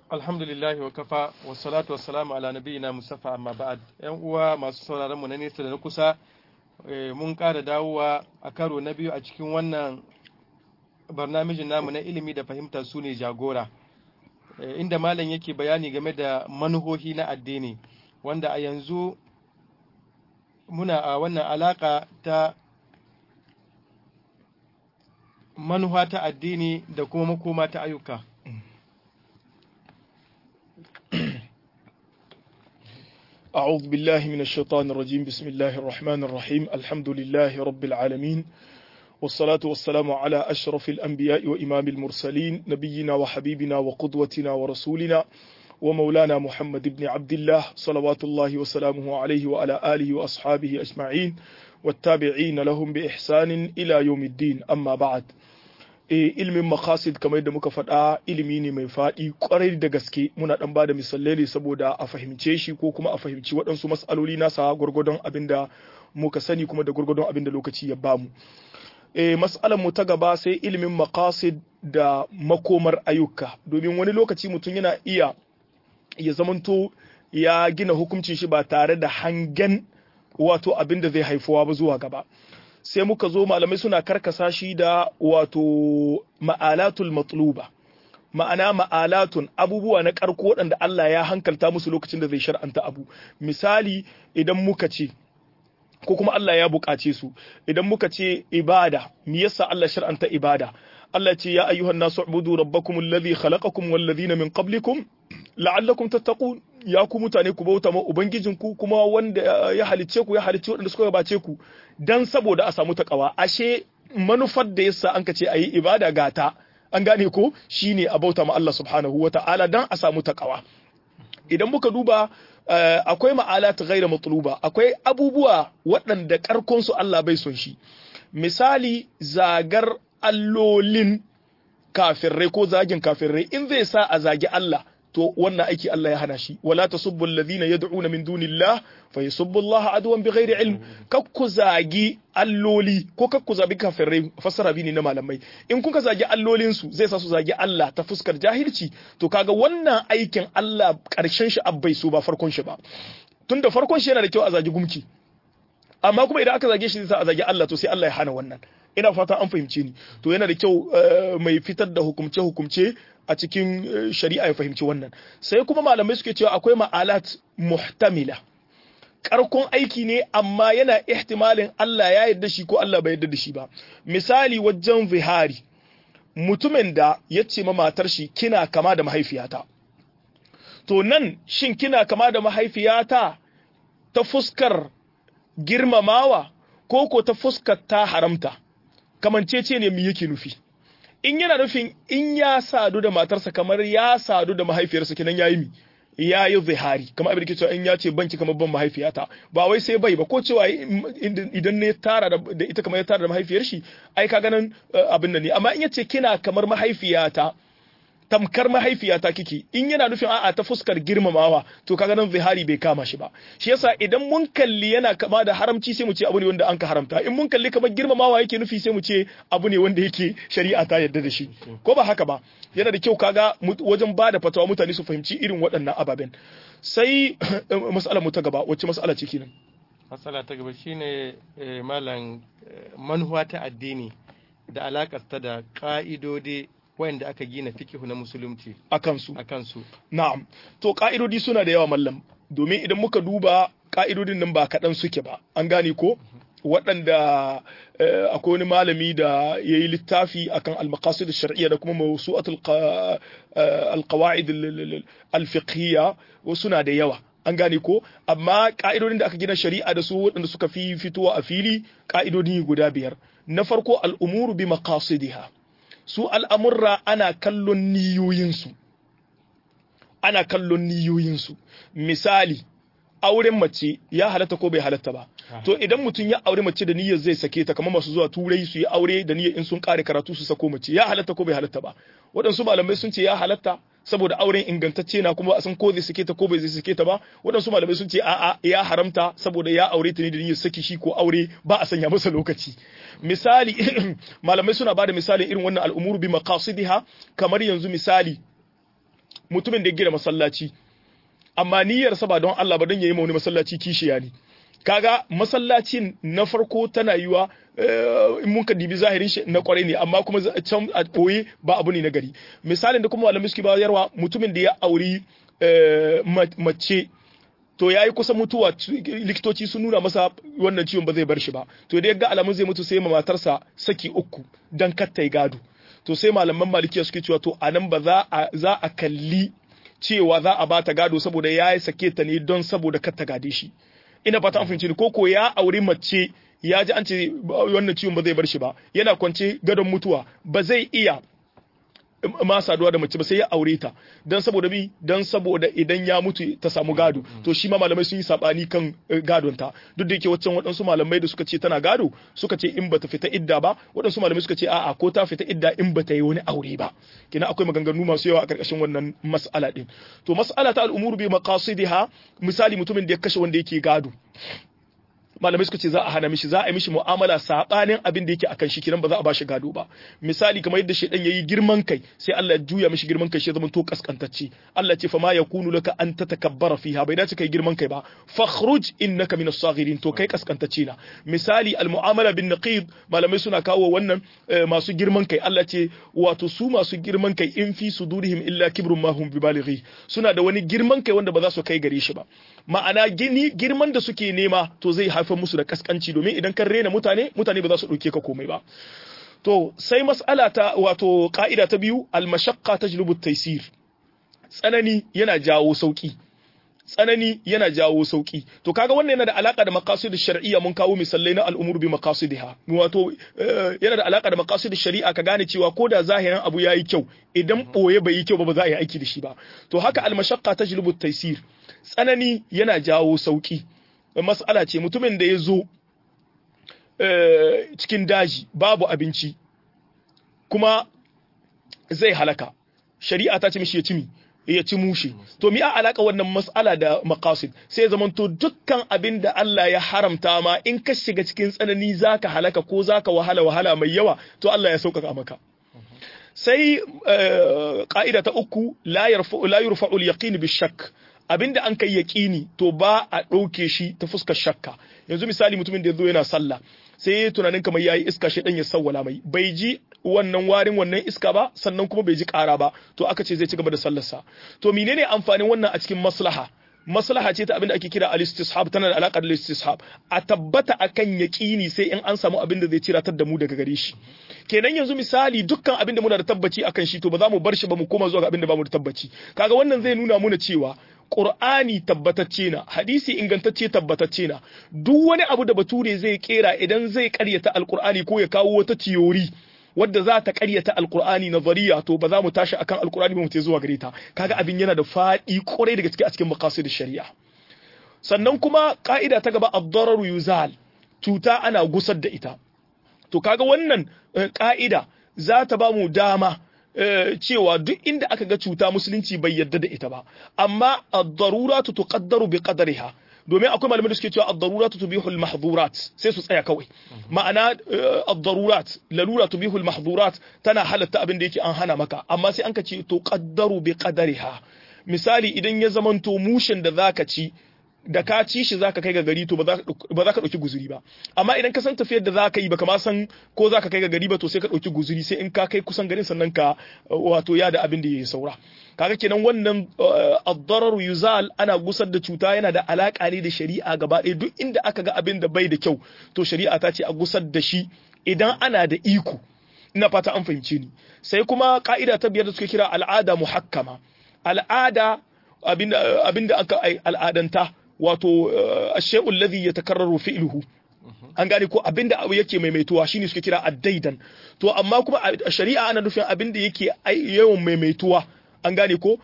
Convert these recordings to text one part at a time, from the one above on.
alhamdulillahi wa kafa wa salatu wa salamu ala nabiyina musafa amma ba'ad yan uwa masu sauraron mu na nesa da na kusa mun ƙara dawowa a karo na biyu a cikin wannan barnamijin namu na ilimi da fahimta su ne jagora inda malam yake bayani game da manuhohi na addini wanda a yanzu muna a wannan alaka ta manuha ta addini da kuma makoma ta ayyuka أعوذ بالله من الشيطان الرجيم بسم الله الرحمن الرحيم الحمد لله رب العالمين والصلاة والسلام على أشرف الأنبياء وإمام المرسلين نبينا وحبيبنا وقدوتنا ورسولنا ومولانا محمد بن عبد الله صلوات الله وسلامه عليه وعلى آله وأصحابه أجمعين والتابعين لهم بإحسان إلى يوم الدين أما بعد ilimin makasid kamar yadda muka faɗa ilimi ne mai faɗi ƙwarai da gaske muna ɗan ba da misalai ne saboda a fahimce shi ko kuma a fahimci waɗansu matsaloli nasa gwargwadon abin da muka sani kuma da gwargwadon abin da lokaci ya bamu e, mas'alar mu ta gaba sai ilimin makasid da makomar ayyuka domin wani lokaci mutum yana iya ya zamanto ya gina hukuncin shi ba tare da hangen wato abin da zai haifuwa ba zuwa gaba sai muka zo malamai suna karkasa shi da wato ma'alatul matluba ma'ana ma'alatun abubuwa na karko waɗanda Allah ya hankalta musu lokacin da zai shar'anta abu misali idan muka ce ko kuma Allah ya buƙace su idan muka ce ibada me yasa Allah shar'anta ibada Allah ce ya ayyuhan nasu ubudu rabbakum alladhi khalaqakum wal ladhina min qablikum la'allakum tattaqun ya ku mutane ku bauta ma ubangijinku kuma wanda ya halicce ku ya halicce waɗanda suka gabace ku dan saboda a samu takawa ashe manufar da yasa an ka ce ayi ibada gata an gane ko shine a bauta ma Allah subhanahu wata'ala dan a samu takawa idan muka duba akwai ma'alat ghaira matluba akwai abubuwa waɗanda karkon su Allah bai son shi misali zagar allolin kafirrai ko zagin kafirrai in zai sa a zagi Allah to wannan aiki Allah ya hana shi wala tasubbu alladhina yad'una min dunillah fa yasubbu Allah adwan bighairi ilm kakku zagi alloli ko kakku zagi kafirai fasara bi ne na malamai in kuka zagi allolin su zai sa su zagi Allah ta fuskar jahilci to kaga wannan aikin Allah karshen shi abbai so ba farkon shi ba tunda farkon shi yana da kyau a zagi gumki amma kuma idan aka zage shi zai sa a zagi Allah to sai Allah ya hana wannan ina fata an fahimce ni to yana da kyau mai fitar da hukumce hukumce a cikin shari'a ya fahimci wannan sai kuma malamai suke cewa akwai ma'alat muhtamila karkon aiki ne amma yana ihtimalin Allah ya yarda shi ko Allah bai yarda da shi ba misali wajen zihari mutumin da ya ce ma matar shi kina kama da mahaifiyata to nan shin kina kama da mahaifiyata ta fuskar girmamawa ko ko ta fuskar ta haramta kamancece ne mu yake nufi in yana nufin in ya sadu da matarsa kamar ya sadu da mahaifiyarsa kenan yayi mi ya yi zihari kamar abin da ke cewa in ya ce banki kamar ban mahaifiyata ba wai sai bai ba ko cewa idan ne tara da ita kamar ya tara da mahaifiyar shi ai ka ganin abin nan ne amma in ya ce kina kamar mahaifiyata tamkar mahaifiyata kike in yana nufin a'a ta fuskar girmamawa to kaga nan zihari bai kama shi ba shi yasa idan mun kalli yana kama da haramci sai mu ce abu ne wanda an ka haramta in mun kalli kamar girmamawa yake nufi sai mu ce abu ne wanda yake shari'a ta yarda da shi ko ba haka ba yana da kyau kaga wajen ba da fatawa mutane su fahimci irin waɗannan ababen sai mas'alar mu ta gaba wacce mas'ala ce kenan mas'ala ta gaba shine malam manuwa ta addini da alakar ta da ka'idodi wayanda aka gina fikihu na musulunci a kansu a kansu na'am to ka'idodi suna da yawa mallam domin idan muka duba ka'idodin nan ba kaɗan suke ba an gane ko waɗanda akwai wani malami da ya yi littafi akan al-maqasid shar'iyya da kuma mawsu'atul al-qawaid al-fiqhiyya suna da yawa an gane ko amma ka'idodin da aka gina shari'a da su waɗanda suka fi fitowa a fili ka'idodi guda biyar na farko al'umuru bi maqasidiha su al'amurra ana kallon niyoyinsu ana kallon niyoyinsu misali auren mace ya halatta ko bai halatta ba to idan mutum ya aure mace da niyyar zai sake ta kamar masu zuwa turai su yi aure da niyyar in sun kare karatu su sako mace ya halatta ko bai halatta ba waɗansu malamai sun ce ya halatta saboda auren ingantacce na kuma a san ko zai sake ta ko bai zai sake ta ba waɗansu malamai sun ce a'a ya haramta saboda ya aure ta ne da niyyar saki shi ko aure ba a sanya masa lokaci misali malamai suna bada misali irin wannan al'umuru bi maqasidiha kamar yanzu misali mutumin da ya gina masallaci amma niyyarsa ba don Allah ba don yayi wani masallaci kishiya ne kaga masallacin na farko tana yiwa in mun ka dibi zahirin shi na kwarai ne amma kuma can a ɓoye ba abu ne na gari misalin da kuma malamai suke bayarwa mutumin da ya auri mace to ya yi kusa mutuwa likitoci sun nuna masa wannan ciwon ba zai bar shi ba to da ya ga alamun zai mutu sai ma matarsa saki uku dan kattai gado to sai malaman malikiya suke cewa to anan ba za a kalli cewa za a bata gado saboda ya yi sake ta ne don saboda kar ta gade shi ina fata an fahimci ni koko ya auri mace ya ji an ce wannan ciwon ba zai bar shi ba yana kwance gadon mutuwa ba zai iya ma saduwa da mace ba sai ya aure ta dan saboda bi dan saboda idan ya mutu ta samu gado to shi ma malamai sun yi sabani kan gadon ta duk da yake waccan waɗansu malamai da suka ce tana gado suka ce in bata fita idda ba waɗansu malamai suka ce a'a ko ta fita idda in bata yi wani aure ba kina akwai maganganu masu yawa a karkashin wannan mas'ala din to mas'ala ta al'umuru bi maqasidiha misali mutumin da ya kashe wanda yake gado malamai suka ce za a hana mishi za a yi mishi mu'amala sabanin abin da yake akan shi kiran ba za a bashi gado ba misali kamar yadda shedan yayi girman kai sai Allah ya juya mishi girman kai shi zama to kaskantacce Allah ce fa ma yakunu laka an tatakabbara fiha bai dace kai girman kai ba fakhruj innaka minas saghirin to kai kaskantacce na misali al mu'amala bin naqid malamai suna kawo wannan masu girman kai Allah ce wato su masu girman kai in fi sudurihim illa kibrun ma hum bibalighi suna da wani girman kai wanda ba za su kai gare shi ba ma'ana gini girman da suke nema to zai haifar musu da kaskanci domin idan kan rena mutane mutane ba za su ɗauke ka komai ba to sai mas'ala ta wato ka'ida ta biyu al-mashaqqa tajlubu at-taysir tsanani yana jawo sauki tsanani yana jawo sauki to kaga wannan yana da alaka da maqasid shar'iyya mun kawo misalai na al'umur bi maqasidiha wato yana da alaka da maqasid shari'a ka gane cewa ko da zahirin abu yayi kyau idan boye bai yi kyau ba ba za a yi aiki da shi ba to haka al-mashaqqa tajlubu at-taysir tsanani yana jawo sauki mas'ala ce mutumin da ya zo cikin daji babu abinci kuma zai halaka shari'a ta ce mishi ya ci mi ya ci mushe to mi a alaka wannan mas'ala da maqasid sai zaman to dukkan abin da Allah ya haramta ma in ka shiga cikin tsanani zaka halaka ko zaka wahala wahala mai yawa to Allah ya sauƙaƙa maka sai ƙa'ida ta uku la yurfa'u al-yaqin bi-shakk abinda an kai yaqini to ba a ɗauke shi ta fuskar shakka yanzu misali mutumin da ya zo yana sallah sai ya tunanin kamar yayi iska shi dan ya sawwala mai bai ji wannan warin wannan iska ba sannan kuma bai ji ƙara ba to aka ce zai ci gaba da sallarsa to menene amfanin wannan a cikin maslaha maslaha ce ta abin da ake kira al-istishab tana da alaƙa da al-istishab a tabbata akan yaqini sai in an samu abin da zai ciratar da mu daga gare shi kenan yanzu misali dukkan abin da muna da tabbaci akan shi to ba za mu bar shi ba mu koma zuwa ga abin da ba mu da tabbaci kaga wannan zai nuna muna cewa Qur'ani tabbatacce na hadisi ingantacce tabbatacce na duk wani abu da bature zai kera idan zai karyata alqur'ani ko ya kawo wata tiyori wadda za ta karyata alqur'ani nazariya to ba za mu tashi akan alqur'ani ba mu te zuwa gare ta kaga abin yana da fadi kwarai daga cikin a cikin maqasid shari'a sannan kuma ka'ida ta gaba ad-dararu yuzal cuta ana gusar da ita to kaga wannan ka'ida za ta ba mu dama cewa duk inda aka ga cuta musulunci bai yarda da ita ba amma ad-daruratu tuqaddaru bi qadariha domin akwai malamai da suke cewa ad-daruratu tubihul mahdhurat sai su tsaya kawai ma'ana ad-darurat lalura tubihul mahdhurat tana halatta abin da yake an hana maka amma sai an ka ce tuqaddaru bi qadariha misali idan ya zamanto mushin da zaka ci da ka ci shi zaka kai ga gari to ba za ka ɗauki guzuri ba amma idan ka san tafiyar da zaka yi baka ma san ko zaka kai ga gari ba to sai ka ɗauki guzuri sai in ka kai kusan garin sannan ka wato ya da abin da ya saura kaga kenan wannan ad-darar yuzal ana gusar da cuta yana da alaka ne da shari'a gaba ɗaya duk inda aka ga abin da bai da kyau to shari'a ta ce a gusar da shi idan ana da iko ina fata an fahimce ni sai kuma ka'ida ta biyar da suke kira al'ada muhakkama al'ada abinda aka al'adanta wato ashe'ul ladhi yatakarraru fi'luhu an gane ko abinda abu yake maimaituwa shine suke kira addaidan to amma kuma a shari'a ana nufin abinda yake yawan maimaituwa an gane ko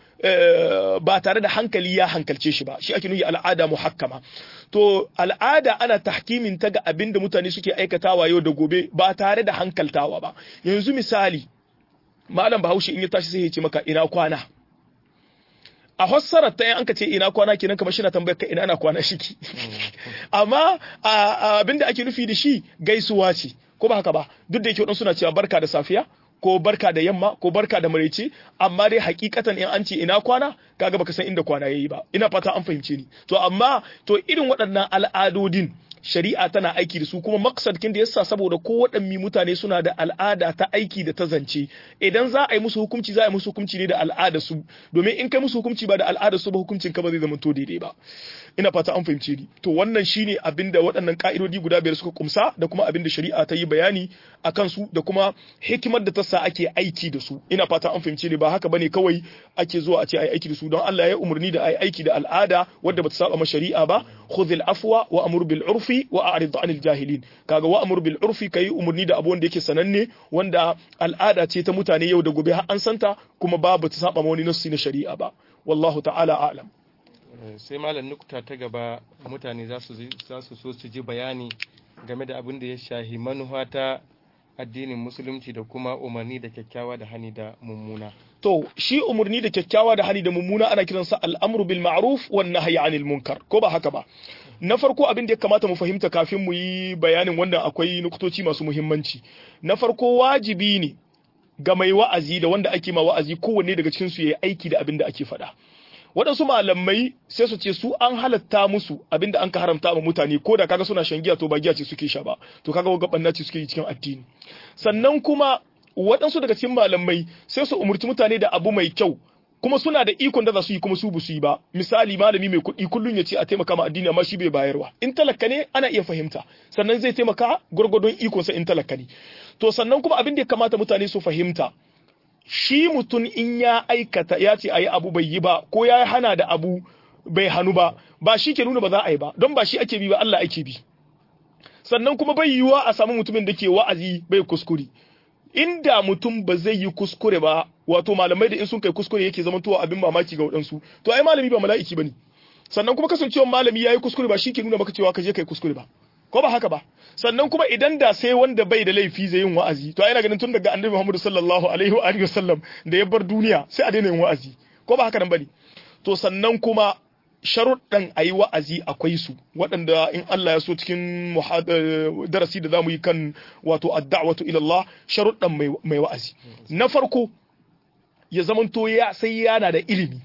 ba tare da hankali ya hankalce shi ba shi ake nufi al'ada muhakkama to al'ada ana tahkimin ta ga abinda mutane suke aikatawa yau da gobe ba tare da hankaltawa ba yanzu misali malam bahaushe in ya tashi sai ya ce maka ina kwana a fassarar ta an ka ce ina kwana kenan kamar shina tambayar ka ina ana kwana shiki amma abinda ake nufi da shi gaisuwa ce ko ba haka ba duk da yake wadansu suna cewa barka da safiya ko barka da yamma ko barka da maraice amma dai hakikatan in an ce ina kwana kaga baka san inda kwana yayi ba ina fata an fahimce ni to amma to irin waɗannan al'adodin shari'a tana aiki da su kuma maksadkin da yasa saboda ko waɗanne mutane suna da al'ada ta aiki da ta zance idan za a yi musu hukunci za a yi musu hukunci ne da al'ada su domin in kai musu hukunci ba da al'ada su ba hukuncin ka ba zai zama to daidai ba ina fata an fahimce ni to wannan shine abin da waɗannan ka'idodi guda biyar suka kumsa da kuma abin da shari'a ta yi bayani a kansu da kuma hikimar da ta sa ake aiki da su ina fata an fahimce ni ba haka bane kawai ake zuwa a ce ai aiki da su don Allah ya umarni da ai aiki da al'ada wadda bata saba ma shari'a ba khudhil afwa wa amur bil urfi wa a'rid anil jahilin kaga wa amur bil urfi kai umarni da abu wanda yake sananne wanda al'ada ce ta mutane yau da gobe har an santa kuma babu ta saba ma wani nassi na shari'a ba wallahu ta'ala a'lam sai malam nukta ta gaba mutane za su so su ji bayani game da abin da ya shahi manufa ta addinin musulunci da kuma umarni da kyakkyawa da hani da mummuna to shi umarni da kyakkyawa da hani da mummuna ana kiransa al'amru bil ma'ruf wan nahyi anil munkar ko ba haka ba na farko abin da ya kamata mu fahimta kafin mu yi bayanin wannan akwai nuktoci masu muhimmanci na farko wajibi ne ga mai wa'azi da wanda ake ma wa'azi kowanne daga cikin su yayi aiki da abin da ake faɗa waɗansu malamai sai su ce su an halatta musu abinda an ka haramta ma mutane ko da kaga suna shan giya to ba giya ce suke sha ba to kaga wa gaban ce suke yi cikin addini sannan kuma waɗansu daga cikin malamai sai su umurci mutane da abu mai kyau kuma suna da ikon da za su yi kuma su su yi ba misali malami mai kuɗi kullum ya ce a taimaka ma addini amma shi bai bayarwa in talaka ne ana iya fahimta sannan zai taimaka gwargwadon ikonsa in talaka ne to sannan kuma abin da ya kamata mutane su fahimta shi mutum in ya aikata ya ce a yi abu bai yi ba ko ya hana da abu bai hannu ba ba shi ke nuna ba za a yi ba don ba shi ake bi ba Allah ake bi sannan kuma bai yiwuwa a samu mutumin da ke wa'azi bai kuskure inda mutum ba zai yi kuskure ba wato malamai da in sun kai kuskure yake zama towa abin mamaki ga waɗansu to ai malami ba mala'iki bane sannan kuma kasancewar malami yayi kuskure ba shi ke nuna maka cewa ka je kai kuskure ba ko ba haka ba sannan kuma idan da sai wanda bai da laifi zai yin wa'azi to ina ganin tun daga annabi Muhammad sallallahu alaihi wa alihi wasallam da ya bar duniya sai a daina yin wa'azi ko ba haka nan bane to sannan kuma sharuɗan a yi wa'azi akwai su waɗanda in Allah ya so cikin darasi da zamu yi kan wato adda'watu ila Allah sharuɗan mai wa'azi na farko ya zamanto ya sai yana da ilimi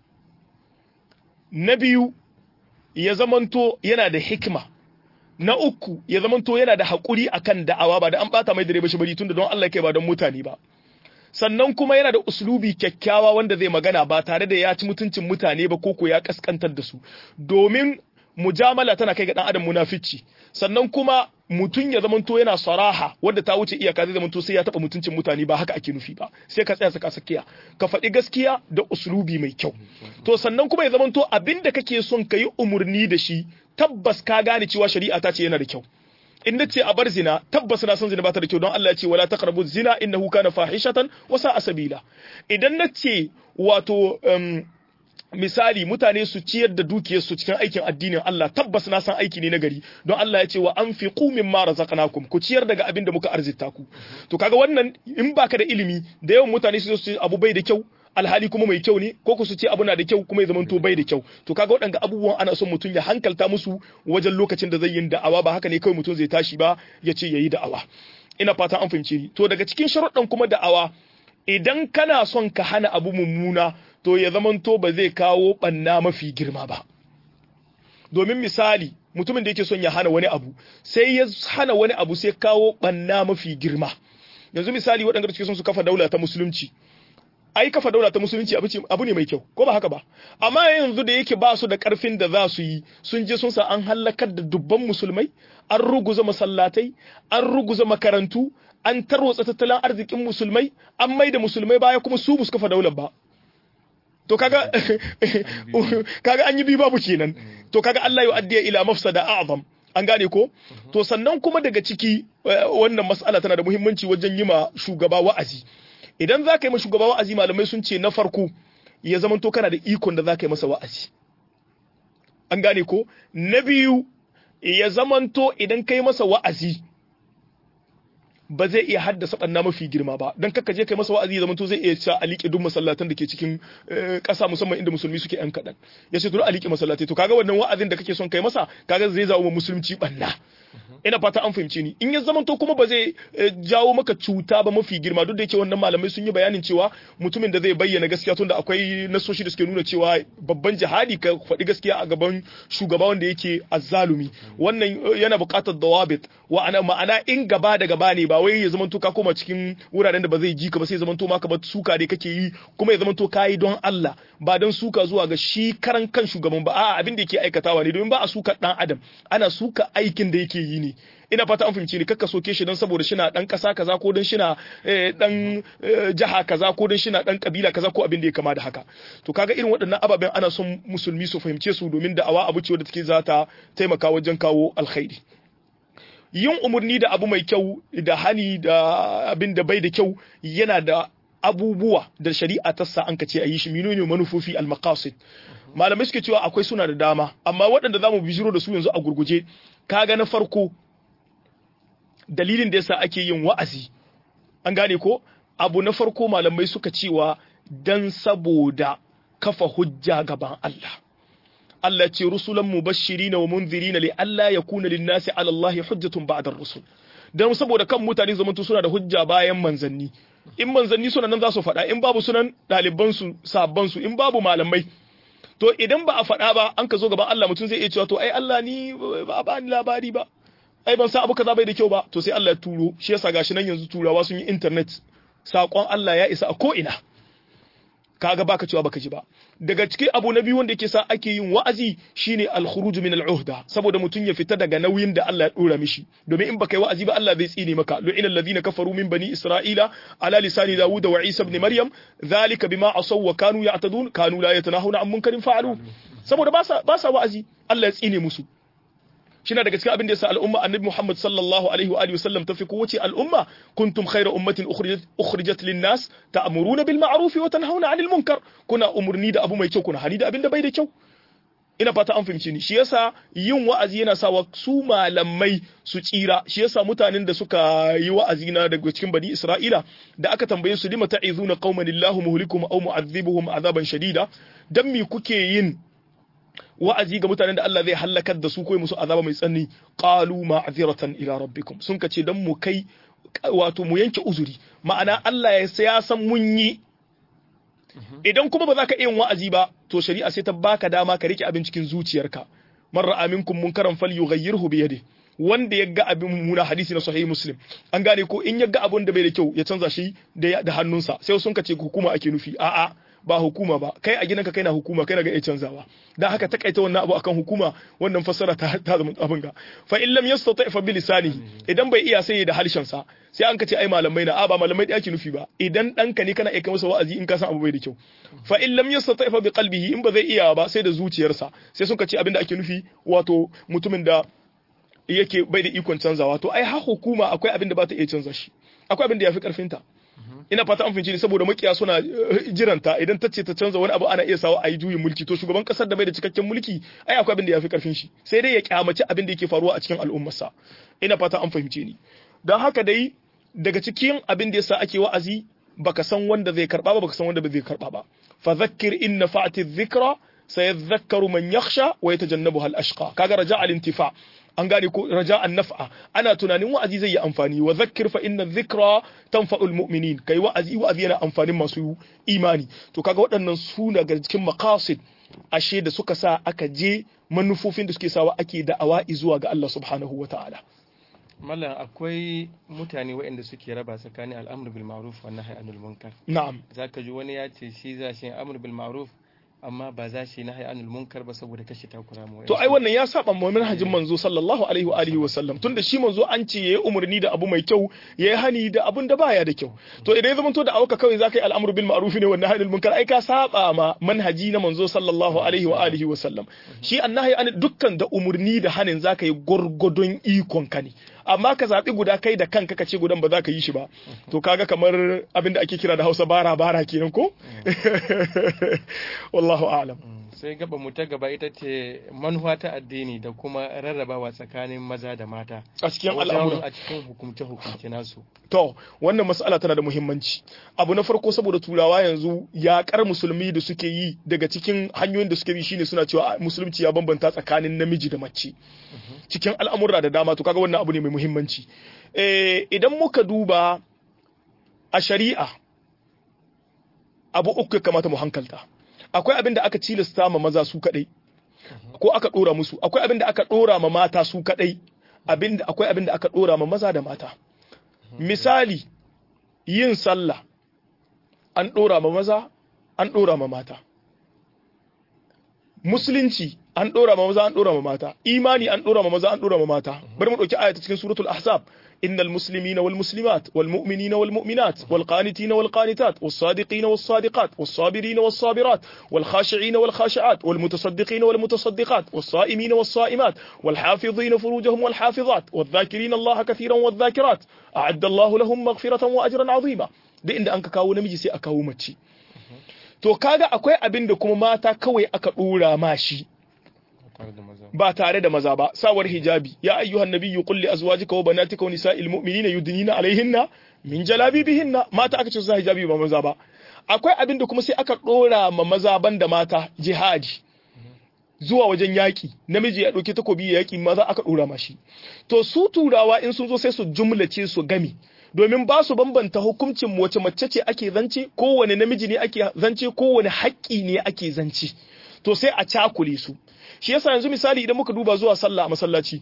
na biyu ya zamanto yana da hikima na uku ya zamanto yana da haƙuri akan da'awa ba da an bata mai dare ba shi bari tunda don Allah kai ba don mutane ba sannan kuma yana da uslubi kyakkyawa wanda zai magana ba tare da ya ci mutuncin mutane ba koko ya kaskantar da su domin mujamala tana kai ga dan adam munafici sannan kuma mutun ya zamanto yana saraha wanda ta wuce iyaka zai zamanto sai ya taba mutuncin mutane ba haka ake nufi ba sai ka tsaya saka sakiya ka faɗi gaskiya da uslubi mai kyau to sannan kuma ya zamanto abinda kake son ka yi umurni da shi tabbas ka gane cewa shari'a ta ce yana da kyau in nace a bar zina tabbas na san zina ba ta da kyau don Allah ya ce wala taqrabu zina innahu kana fahishatan wa sa'a sabila idan nace wato um, misali mutane su ciyar da dukiyarsu cikin aikin addinin Allah tabbas na san aiki ne na gari don Allah ya ce wa anfiqu mimma razaqnakum ku ciyar daga abin da muka arzita ku to kaga wannan in baka da ilimi da yawan mutane su ce abu bai da kyau alhali kuma mai kyau ne ko ku su ce abu na da kyau kuma ya zamanto bai da kyau to kaga waɗanda abubuwan ana son mutum ya hankalta musu wajen lokacin da zai yin da'awa ba haka ne kawai mutum zai tashi ba ya ce yayi da'awa ina fata an fahimce ni to daga cikin sharuɗan kuma da'awa idan kana son ka hana abu mummuna to ya zamanto ba zai kawo ɓanna mafi girma ba domin misali mutumin da yake son ya hana wani abu sai ya hana wani abu sai kawo ɓanna mafi girma yanzu misali waɗanda suke son su kafa daula ta musulunci ai kafa daula ta musulunci abu ne mai kyau ko ba haka ba amma yanzu da yake ba su da karfin da za su yi sun je sun sa an halakar da dubban musulmai an ruguza masallatai an ruguza makarantu an tarwatsa tattalin arzikin musulmai an mai da musulmai baya kuma su bu kafa daular ba to kaga kaga an yi bi babu kenan to kaga Allah ya addiya ila mafsada a'zam an gane ko to sannan kuma daga ciki wannan mas'ala tana da muhimmanci wajen yi ma shugaba wa'azi idan za ka yi ma shugaba wa'azi malamai sun ce na farko ya zama to kana da ikon da za ka yi masa wa'azi an gane ko na biyu ya zamanto idan ka yi masa wa'azi ba zai iya haddasa ɓanna mafi girma ba don kakka je kai masa wa'azi zaman to zai iya cewa a liƙe duk masallatan da ke cikin ƙasa musamman inda musulmi suke yan kaɗan ya ce to a liƙe masallatai to kaga wannan wa'azin da kake son kai masa kaga zai zawo musulunci ɓanna ina fata an fahimce ni in ya zamanto kuma ba zai jawo maka cuta ba mafi girma duk da yake wannan malamai sun yi bayanin cewa mutumin da zai bayyana gaskiya tunda akwai nasoshi da suke nuna cewa babban jihadi ka faɗi gaskiya a gaban shugaba wanda yake azzalumi wannan yana buƙatar dawabit wa ana ma'ana in gaba da gaba ne ba wai ya zamanto ka koma cikin wuraren da ba zai ji ka ba sai zamanto maka ba suka dai kake yi kuma ya zamanto kayi don Allah ba don suka zuwa ga shi karan kan shugaban ba a'a abin da yake aikatawa ne domin ba a suka dan adam ana suka aikin da yake yi ne ina fata an fahimci ni kakka soke shi don saboda shina dan kasa kaza ko don shina dan jaha kaza ko don shina dan kabila kaza ko abin da ya kama da haka to kaga irin waɗannan ababen ana son musulmi su fahimce su domin da'awa abu ce wadda take za ta taimaka wajen kawo alkhairi yin umarni da abu mai kyau da hani da abin da bai da kyau yana da abubuwa da shari'a ta sa an kace a yi shi menene manufofi al-maqasid malamai suke cewa akwai suna da dama amma waɗanda zamu bijiro da su yanzu a gurguje kaga na farko dalilin da yasa ake yin wa'azi an gane ko abu na farko malamai suka cewa dan saboda kafa hujja gaban Allah Allah ce rusulan mubashirina wa munzirina li alla yakuna lin-nasi 'ala Allah hujjatun ba'da ar-rusul dan saboda kan mutane zamantu suna da hujja bayan manzanni in manzanni suna nan za su faɗa in babu sunan ɗaliban su sabban su in babu malamai to idan ba a faɗa ba an ka zo gaban Allah mutum zai iya cewa to ai Allah ni ba ba ni labari ba ai ban san abu kaza bai da kyau ba to sai Allah ya turo shi yasa gashi nan yanzu turawa sun yi internet sakon Allah ya isa a ko ina kaga baka cewa baka ji ba daga cikin abu na biyu wanda yake sa ake yin wa'azi shine al-khuruj min al-uhda saboda mutum ya fita daga nauyin da Allah ya dora mishi domin in baka yi wa'azi ba Allah zai tsine maka lu'ina alladhina kafaru min bani isra'ila ala lisani dawud wa isa ibn maryam dhalika bima asaw wa kanu ya'tadun kanu la yatanahuna an munkarin fa'alu saboda ba sa ba sa wa'azi Allah ya tsine musu shi daga cikin abin da yasa al'umma annabi Muhammad sallallahu alaihi wa alihi wasallam tafi kowace al'umma kuntum khayra ummatin ukhrijat ukhrijat lin-nas ta'muruna bil ma'ruf wa tanhauna 'anil munkar kuna umurni da abu mai kyau kuna hani da abin da bai da kyau ina fata an fahimci ni shi yasa yin wa'azi yana sawa su malamai su tsira shi yasa mutanen da suka yi wa'azi na daga cikin bani Isra'ila da aka tambaye su lima ta'izuna qauman illahu muhlikuhum aw mu'adhibuhum azaban shadida dan me kuke yin wa'azi ga mutanen da Allah zai halakar da su ko musu azaba mai tsanani qalu ma'ziratan ila rabbikum sun kace dan mu kai wato mu yanke uzuri ma'ana Allah ya san mun yi idan kuma ba za ka iya wa'azi ba to shari'a sai ta baka dama ka rike abin cikin zuciyarka man ra'a minkum munkaran falyughayyirhu bi yadihi wanda ya ga abin mummuna hadisi na sahih muslim an gane ko in ya ga abin da bai da kyau ya canza shi da hannunsa sai sun kace hukuma ake nufi a'a ba hukuma ba kai a gidanka kai na hukuma kai na ga iya canzawa dan haka takaita wannan abu akan hukuma wannan fassara ta ta zama abin ga fa in lam yastati fa bilisanihi idan bai iya sai da harshen sa sai an kace ai malamai na a ba malamai da yake nufi ba idan danka ne kana aika masa wa'azi in ka san abu bai da kyau fa in lam yastati fa biqalbihi in ba zai iya ba sai da zuciyarsa sai sun kace abin da ake nufi wato mutumin da yake bai da ikon canzawa to ai ha hukuma akwai abin da ba ta iya canza shi akwai abin da yafi karfinta ina fata an fahimci ne saboda makiya suna jiranta idan ta ce ta canza wani abu ana iya sawa a yi juyin mulki to shugaban kasar da bai da cikakken mulki ai akwai abin da ya fi karfin shi sai dai ya kyamaci abin da yake faruwa a cikin al'ummarsa ina fata an fahimce ni don haka dai daga cikin abin da yasa ake wa'azi baka san wanda zai karba ba baka san wanda ba zai karba ba fa zakkir in nafa'ati dhikra sayadhakkaru man yakhsha wa yatajannabuha al-ashqa kaga raja al-intifa an gane ko raja'an naf'a ana tunanin wa'azi zai yi amfani wa zakkir fa inna dhikra tanfa'ul mu'minin kai wa'azi wa'azi yana amfanin masu imani to kaga waɗannan su daga cikin maqasid ashe da suka sa aka je manufofin da suke sawa ake da'awa zuwa ga Allah subhanahu wata'ala mallam akwai mutane waɗanda suke raba tsakanin al'amr bil ma'ruf wa nahy anil munkar na'am zaka ji wani ya ce shi za shi amr bil ma'ruf amma ba za shi nahi anil munkar ba saboda kashe takura mu to ai wannan ya saba mu manhajin manzo sallallahu alaihi wa alihi wa sallam tunda shi manzo an ce yayi umarni da abu mai kyau yayi hani da abun da baya da kyau to idan ya zamanto da auka kawai zaka yi al'amru bil ma'ruf ne wannan hanil munkar ai ka saba ma manhaji na manzo sallallahu alaihi wa alihi wa sallam shi annahi an dukkan da umarni da hanin zaka yi gurgudun ikon ka ne amma ka zaɓi guda kai da kanka ka ce gudan ba za ka yi shi ba to kaga kamar abin da ake kira da hausa bara bara kenan ko wallahu a'lam sai gaba mu ta gaba ita ce manufa ta addini da kuma rarrabawa tsakanin maza da mata a cikin wajen al'amuran a cikin hukumce hukumce nasu To, wannan mas'ala tana da muhimmanci. Abu na farko saboda turawa yanzu yaƙar musulmi da suke yi daga cikin hanyoyin da suke bi shine suna cewa musulunci ya bambanta tsakanin namiji da mace. Cikin al'amurra da dama to kaga wannan abu ne mai muhimmanci. Eh, idan muka duba a shari'a abu uku ya kamata mu hankalta. Akwai abin da aka cilasta ma maza su kaɗai, ko aka ɗora musu. Akwai abin da aka ɗora ma mata su kaɗai. Abin da akwai abin da aka ɗora ma maza da mata. misali yin sallah an ɗora ma maza an ɗora ma mata musulunci an ɗora ma maza an ɗora ma mata imani an ɗora ma maza an ɗora ma mata bari mu ɗauki ayata cikin suratul ahzab innal muslimina wal muslimat wal mu'minina wal mu'minat wal qanitina wal qanitat was sadiqina was sadiqat was sabirina was sabirat wal khashi'ina wal khashi'at wal mutasaddiqina wal mutasaddiqat was sa'imina was sa'imat wal hafizina furujahum wal hafizat wal dhakirina allaha kathiran wal dhakirat a'adda allahu lahum maghfiratan wa ajran 'azima da inda an ka kawo namiji sai a kawo mace to kaga akwai abin da kuma mata kawai aka dora ma shi tare da maza ba tare da maza ba sawar hijabi ya ayyuhan nabiyyu qul li azwajika wa banatika wa nisa'il mu'minina yudnina alaihinna min jalabibihinna mata aka ce su sa hijabi ba maza ba akwai abin da kuma sai aka dora ma maza banda mata jihadi zuwa wajen yaki namiji ya dauke takobi ya yaki maza aka dora mashi to su turawa in sun zo sai su jumlace su gami domin ba su bambanta hukuncin wace mace ce ake zance kowane namiji ne ake zance kowane haƙƙi ne ake zance to sai a cakule su shi yasa yanzu misali idan muka duba zuwa sallah a masallaci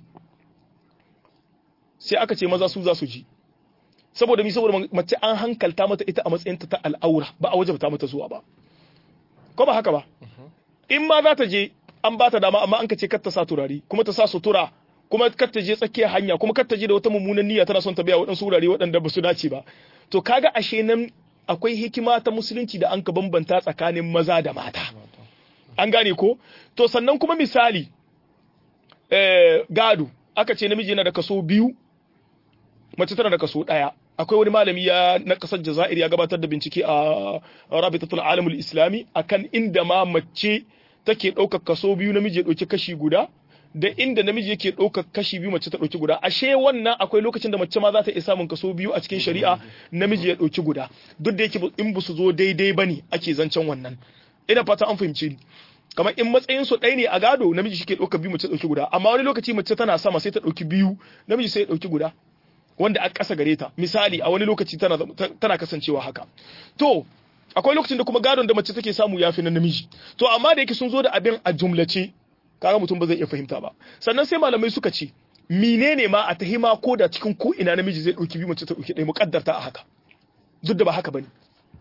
sai aka ce maza su za su ji saboda mi saboda mace an hankalta mata ita a matsayinta ta al'aura ba a wajabta mata zuwa ba ko ba haka ba in ma za ta je an ba ta dama amma an ka ce kar ta sa turare kuma ta sa sutura kuma kar ta je tsakiyar hanya kuma kar ta je da wata mummunan niyya tana son ta biya waɗansu wurare waɗanda ba su dace ba to kaga ashe nan akwai hikima ta musulunci da an ka bambanta tsakanin maza da mata an gane ko to sannan kuma misali eh, gado aka ce namiji yana da kaso biyu mace tana da kaso ɗaya akwai wani malami ya na kasar jazair ya gabatar da bincike a rabitatul alamul islami akan inda ma mace take ɗaukar kaso biyu namiji ya ɗauki kashi guda da inda namiji yake ɗaukar kashi biyu mace ta ɗauki guda ashe wannan akwai lokacin da mace ma za ta iya samun kaso biyu a cikin shari'a namiji ya ɗauki guda duk da yake in ba su zo daidai bane ake zancen wannan ina fata an fahimce ni kamar in matsayin su ɗaya ne a gado namiji shi ke ɗauka biyu mace ɗauki guda amma wani lokaci mace tana sama sai ta ɗauki biyu namiji sai ya ɗauki guda wanda a ƙasa gare ta misali a wani lokaci tana tana kasancewa haka to akwai lokacin da kuma gadon da mace take samu yafi na namiji to amma da yake sun zo da abin a jumlace kaga mutum ba zai iya fahimta ba sannan sai malamai suka ce menene ma a tahima ko da cikin ko ina namiji zai ɗauki biyu mace ta ɗauki ɗaya muƙaddarta a haka duk da ba haka bane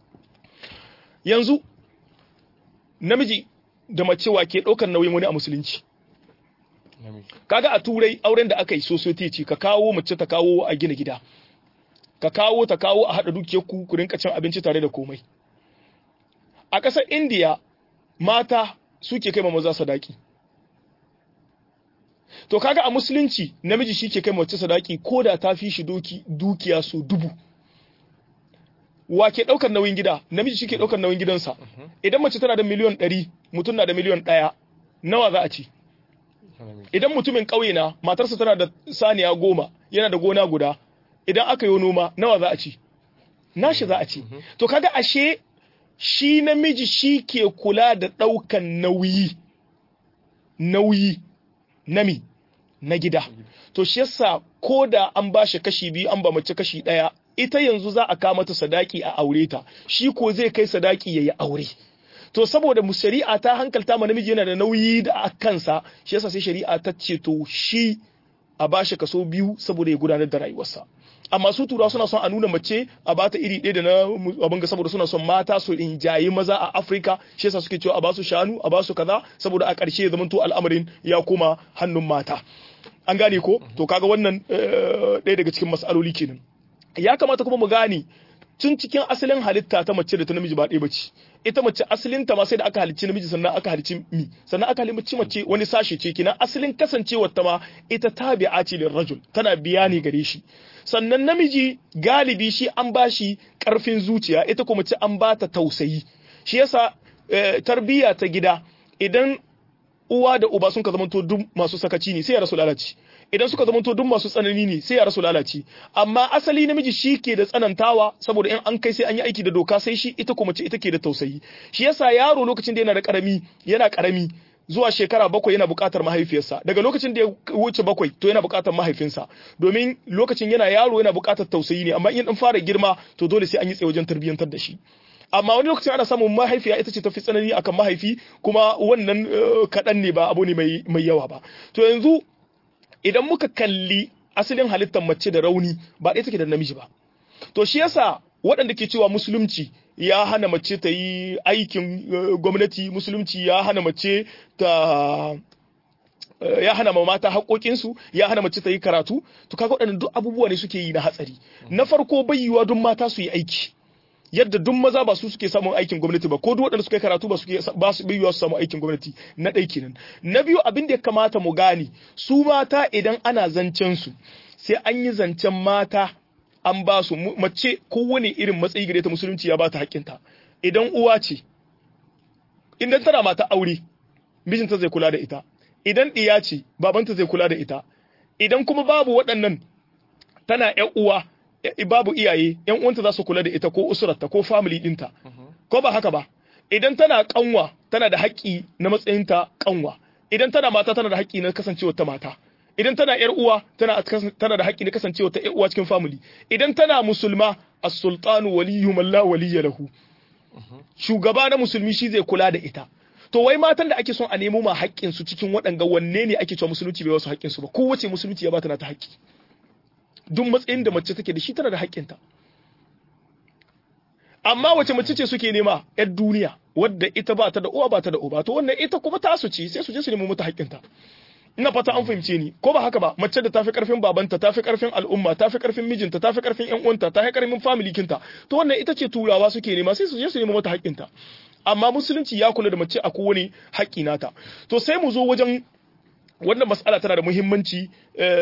yanzu namiji da mace wa ke ɗaukar nauyin wani a musulunci namiji kaga a turai auren da aka yi society ce ka kawo mace ta kawo a gina gida ka kawo ta kawo a haɗa dukiyar ku ku rinka cin abinci tare da komai a ƙasar indiya mata suke kai ma maza sadaki to kaga a musulunci namiji shi ke kai mace sadaki ko da ta fi shi doki dukiya so dubu wa ke ɗaukar nauyin gida namiji shi ke ɗaukar nauyin gidansa idan mace tana da miliyon ɗari mutum na da miliyon ɗaya nawa za a ci namiji idan mutumin ƙauye na matarsa tana da saniya goma yana da gona guda idan aka yi noma nawa za a ci nashi za a ci to kaga ashe shi namiji shi ke kula da ɗaukan nauyi nauyi nami na gida to shi yasa ko da an ba shi kashi biyu an ba mace kashi ɗaya ita yanzu za a kama mata sadaki a aure ta shi ko zai kai sadaki ya yi aure to saboda mu shari'a ta hankalta ma namiji yana da nauyi da a kansa shi yasa sai shari'a ta ce to shi a bashi kaso biyu saboda ya gudanar da rayuwarsa amma su tura suna son a nuna mace a bata iri ɗaya da na abin ga saboda suna son mata su injayi maza a Afirka shi yasa suke cewa a basu shanu a basu kaza saboda a ƙarshe ya zamanto al'amarin ya koma hannun mata an gane ko to kaga wannan eh, ɗaya daga cikin mas'aloli kenan ya kamata kuma mu gane tun cikin asalin halitta ta mace da ta namiji ba ɗaya bace ita mace asalin ta ma sai da aka halicci namiji sannan aka halicci mi sannan aka halicci mace wani sashe ce kina asalin kasancewar ta ma ita tabi'a ce lil rajul tana biya ne gare shi sannan namiji galibi shi an bashi karfin zuciya ita kuma mace an bata tausayi shi yasa eh, tarbiyya ta gida idan uwa da uba sun ka zamanto duk masu sakaci ne sai ya rasu lalaci idan suka zamanto duk masu tsanani ne sai ya rasu lalaci amma asali namiji shi ke da tsanantawa saboda in an kai sai an yi aiki da doka sai shi ita kuma ce ita ke da tausayi shi yasa yaro lokacin da yana da karami yana karami zuwa shekara bakwai yana buƙatar mahaifiyarsa daga lokacin da ya wuce bakwai to yana buƙatar mahaifinsa domin lokacin yana yaro yana buƙatar tausayi ne amma in dan fara girma to dole sai an yi tsaye wajen tarbiyyantar da shi amma wani lokacin ana samun mahaifiya ita ce tafi tsanani akan mahaifi kuma wannan kaɗan ne ba abu ne mai yawa ba to yanzu idan muka kalli asalin halittar mace da rauni ba ɗaya take da namiji ba to shi yasa waɗanda ke cewa musulunci ya hana mace ta yi aikin gwamnati musulunci ya hana mace ta ya hana ma mata haƙoƙinsu ya hana mace ta yi karatu to kaga waɗannan duk abubuwa ne suke yi na hatsari na farko bai yiwa duk mata su yi aiki yadda duk maza ba su suke samun aikin gwamnati ba ko duk waɗanda suka yi karatu ba suke ba su biyuwa su samu aikin gwamnati na ɗai kenan na biyu abin da ya kamata mu gane su mata idan ana zancen su sai an yi zancen mata an ba su mace kowane irin matsayi gare ta musulunci ya ba ta haƙƙinta idan uwa ce idan tana mata aure mijinta zai kula da ita idan ɗiya ce babanta zai kula da ita idan kuma babu waɗannan tana ƴan uwa babu iyaye yan uwanta za su kula da ita ko usurarta ko family dinta ko ba haka ba idan tana kanwa tana da haƙƙi na matsayinta kanwa idan tana mata tana da haƙƙi na kasancewar ta mata idan tana yar uwa tana tana da haƙƙi na kasancewar ta yar uwa cikin family idan tana musulma as-sultanu waliyyu man la waliyya lahu shugaba na musulmi shi zai kula da ita to wai matan da ake son a nemo ma haƙƙin su cikin waɗanga wanne ne ake cewa musulunci bai wasu haƙƙin su ba kowace musulunci ya bata na ta haƙƙi duk matsayin da mace take da shi tana da haƙƙinta amma wace mace ce suke nema yar duniya wadda ita ba ta da uwa ba ta da uba to wannan ita kuma tasu ce sai su je su nemi mata haƙƙinta ina fata an fahimce ni ko ba haka ba mace da tafi karfin babanta tafi karfin al'umma tafi karfin mijinta tafi karfin yan uwanta tafi karfin family kinta to wannan ita ce turawa suke nema sai su je su nemi mata haƙƙinta amma musulunci ya kula da mace a kowane haƙƙi nata to sai mu zo wajen wannan mas'ala tana da muhimmanci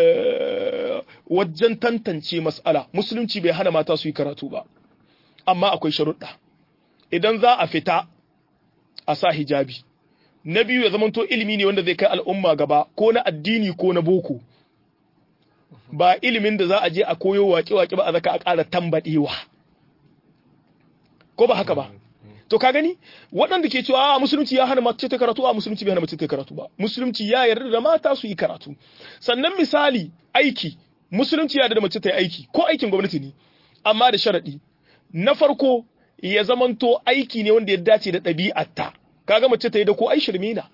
wajen tantance mas'ala musulunci bai hana mata su yi karatu ba amma akwai sharuɗa idan za a fita a sa hijabi na biyu ya zamanto ilimi ne wanda zai kai al'umma gaba ko na addini ko na boko ba ilimin da za a je a koyo waƙe-waƙe ba a zaka a ƙara tambaɗewa ko ba haka ba to ka gani waɗanda ke cewa a musulunci ya hana mace ta karatu a musulunci bai hana mace ta karatu ba musulunci ya yarda da mata su yi karatu sannan misali aiki musulunci ya yarda da mace ta yi aiki ko aikin gwamnati ne amma da sharaɗi na farko ya zamanto aiki ne wanda ya dace da ɗabi'arta kaga mace ta yi da ko ai shirme na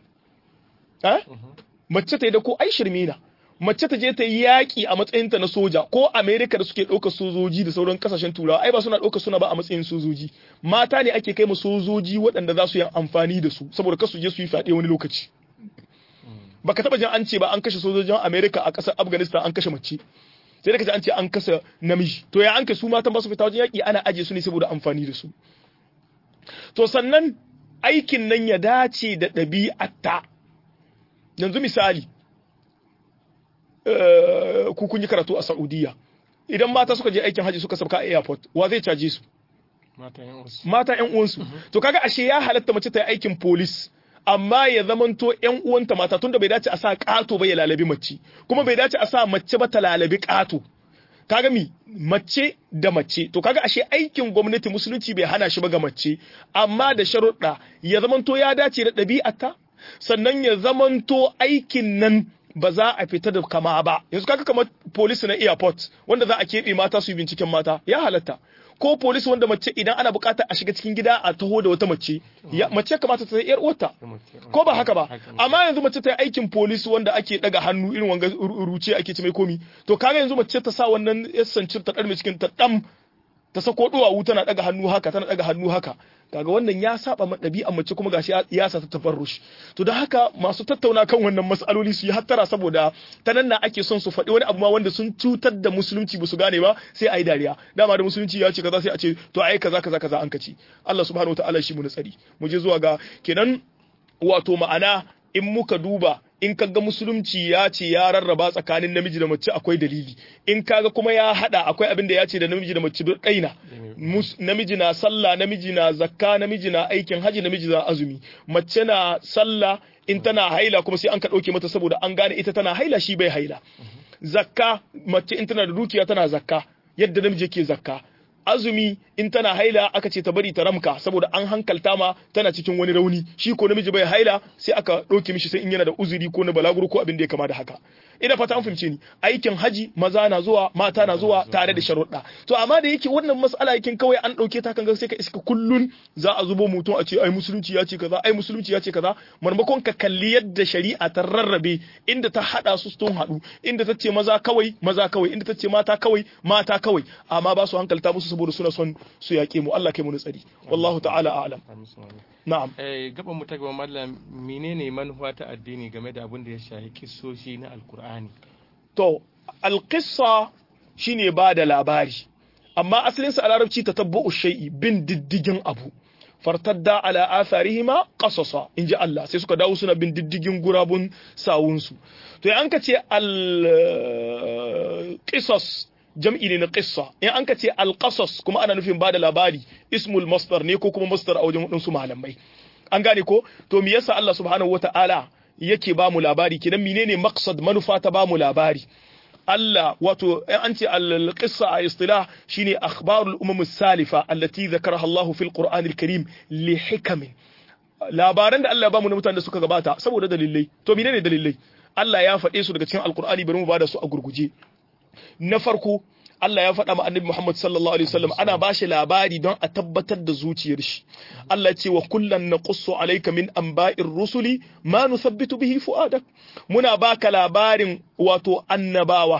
mace ta yi da ko ai shirme na mace ta je ta yi yaƙi a matsayinta na soja ko amerika da suke ɗaukar sojoji da sauran kasashen turawa ai ba suna ɗaukar suna ba a matsayin sojoji mata ne ake kai ma sojoji waɗanda za su yi amfani da su saboda kasu je su yi fyaɗe wani lokaci baka taba jin an ce ba an kashe sojojin amerika a ƙasar afghanistan an kashe mace sai da kaji an ce an kasa namiji to ya an kai su matan ba su fita wajen yaƙi ana aje su ne saboda amfani da su to sannan aikin nan ya dace da ɗabi'atta yanzu misali ku kun yi karatu a Saudiya idan mata suka je aikin haji suka sabka a airport wa zai caje su mata yan uwansu to kaga ashe ya halatta mace ta yi aikin police amma ya zamanto yan uwanta mata tunda bai dace a sa kato ba ya lalabi mace kuma bai dace a sa mace ba ta lalabi kato kaga mi mace da mace to kaga ashe aikin gwamnati musulunci bai hana shi ba ga mace amma da sharuɗa ya zamanto ya dace da ɗabi'ata sannan ya zamanto aikin nan ba za a fita da kama ba yanzu kaga kamar police na airport wanda za a keɓe mata su yi binciken mata ya halatta ko police wanda mace idan ana bukata a shiga cikin gida a taho da wata mace ya mace kamata ta yar uwarta ko ba haka ba amma yanzu mace ta yi aikin police wanda ake daga hannu irin wanga ruce ake ci mai komi to kaga yanzu mace ta sa wannan yasancin ta dar cikin ta dam ta sako duwawu tana daga hannu haka tana daga hannu haka kaga wannan ya saba ma ɗabi'an mace kuma gashi ya sa ta tafarrush to don haka masu tattauna kan wannan mas'aloli su yi hattara saboda ta nan na ake son su faɗi wani abu ma wanda sun cutar da musulunci ba su gane ba sai a yi dariya dama da musulunci ya ce kaza sai a ce to ai kaza kaza kaza an kaci Allah subhanahu wataala shi mu na tsari mu je zuwa ga kenan wato ma'ana in muka duba in kaga musulunci ya ce ya rarraba tsakanin namiji da mace akwai dalili in kaga kuma ya hada akwai abin da ya ce da namiji da mace duk ɗaina namiji na sallah namiji na zakka namiji na aikin haji namiji na azumi mace na sallah in tana haila kuma sai an ka ɗauke mata saboda an gane ita tana haila shi bai haila zakka mace in tana da dukiya tana zakka yadda namiji yake zakka azumi in tana haila aka ce ta bari ta ramka saboda an hankalta ma tana cikin wani rauni shi ko namiji bai haila sai aka ɗauke mishi sai in yana da uzuri ko na balaguro ko abin da ya kama da haka ina fata an fahimce ni aikin haji maza na zuwa mata na zuwa tare da sharuɗa to amma da yake wannan mas'ala yakin kawai an ɗauke ta kan sai ka iska kullun za a zubo mutum a ce ai musulunci ya ce kaza ai musulunci ya ce kaza marmakon ka kalli yadda shari'a ta rarrabe inda ta hada su sun haɗu inda ta ce maza kawai maza kawai inda ta ce mata kawai mata kawai amma ba su hankalta musu saboda suna son su yaƙe mu Allah kai mu tsari wallahu ta'ala a'lam na'am eh gaban mu ta gaba mallam menene manufa ta addini game da abin da ya shafi kissoshi na alkur'ani to alqissa shine ba da labari amma asalin sa a larabci tatabbu'u shay'i bin diddigin abu fartadda ala atharihima qasasa inji Allah sai suka dawo suna bin diddigin gurabun sawunsu to an ka ce al qisas jam'i ne na qissa in an ka ce alqasas kuma ana nufin bada labari ismul masdar ne ko kuma masdar a wajen wadansu malamai an gane ko to me yasa Allah subhanahu wata'ala yake ba mu labari kidan menene maqsad manufa ta ba mu labari Allah wato an ce al-qissa a istilah shine akhbarul umam salifa allati zakaraha Allah fil Qur'an al-Karim li hikamin labaran da Allah ya ba mu na mutanen da suka gabata saboda dalilai to menene dalilai Allah ya faɗe su daga cikin Al-Qur'ani bari mu bada su a gurguje na farko Allah ya faɗa ma annabi Muhammad sallallahu alaihi wasallam ana ba shi labari don a tabbatar da zuciyar shi Allah ya ce wa kullan naqussu alayka min anba'ir rusuli ma nuthabbitu bihi fu'adak muna baka labarin wato annabawa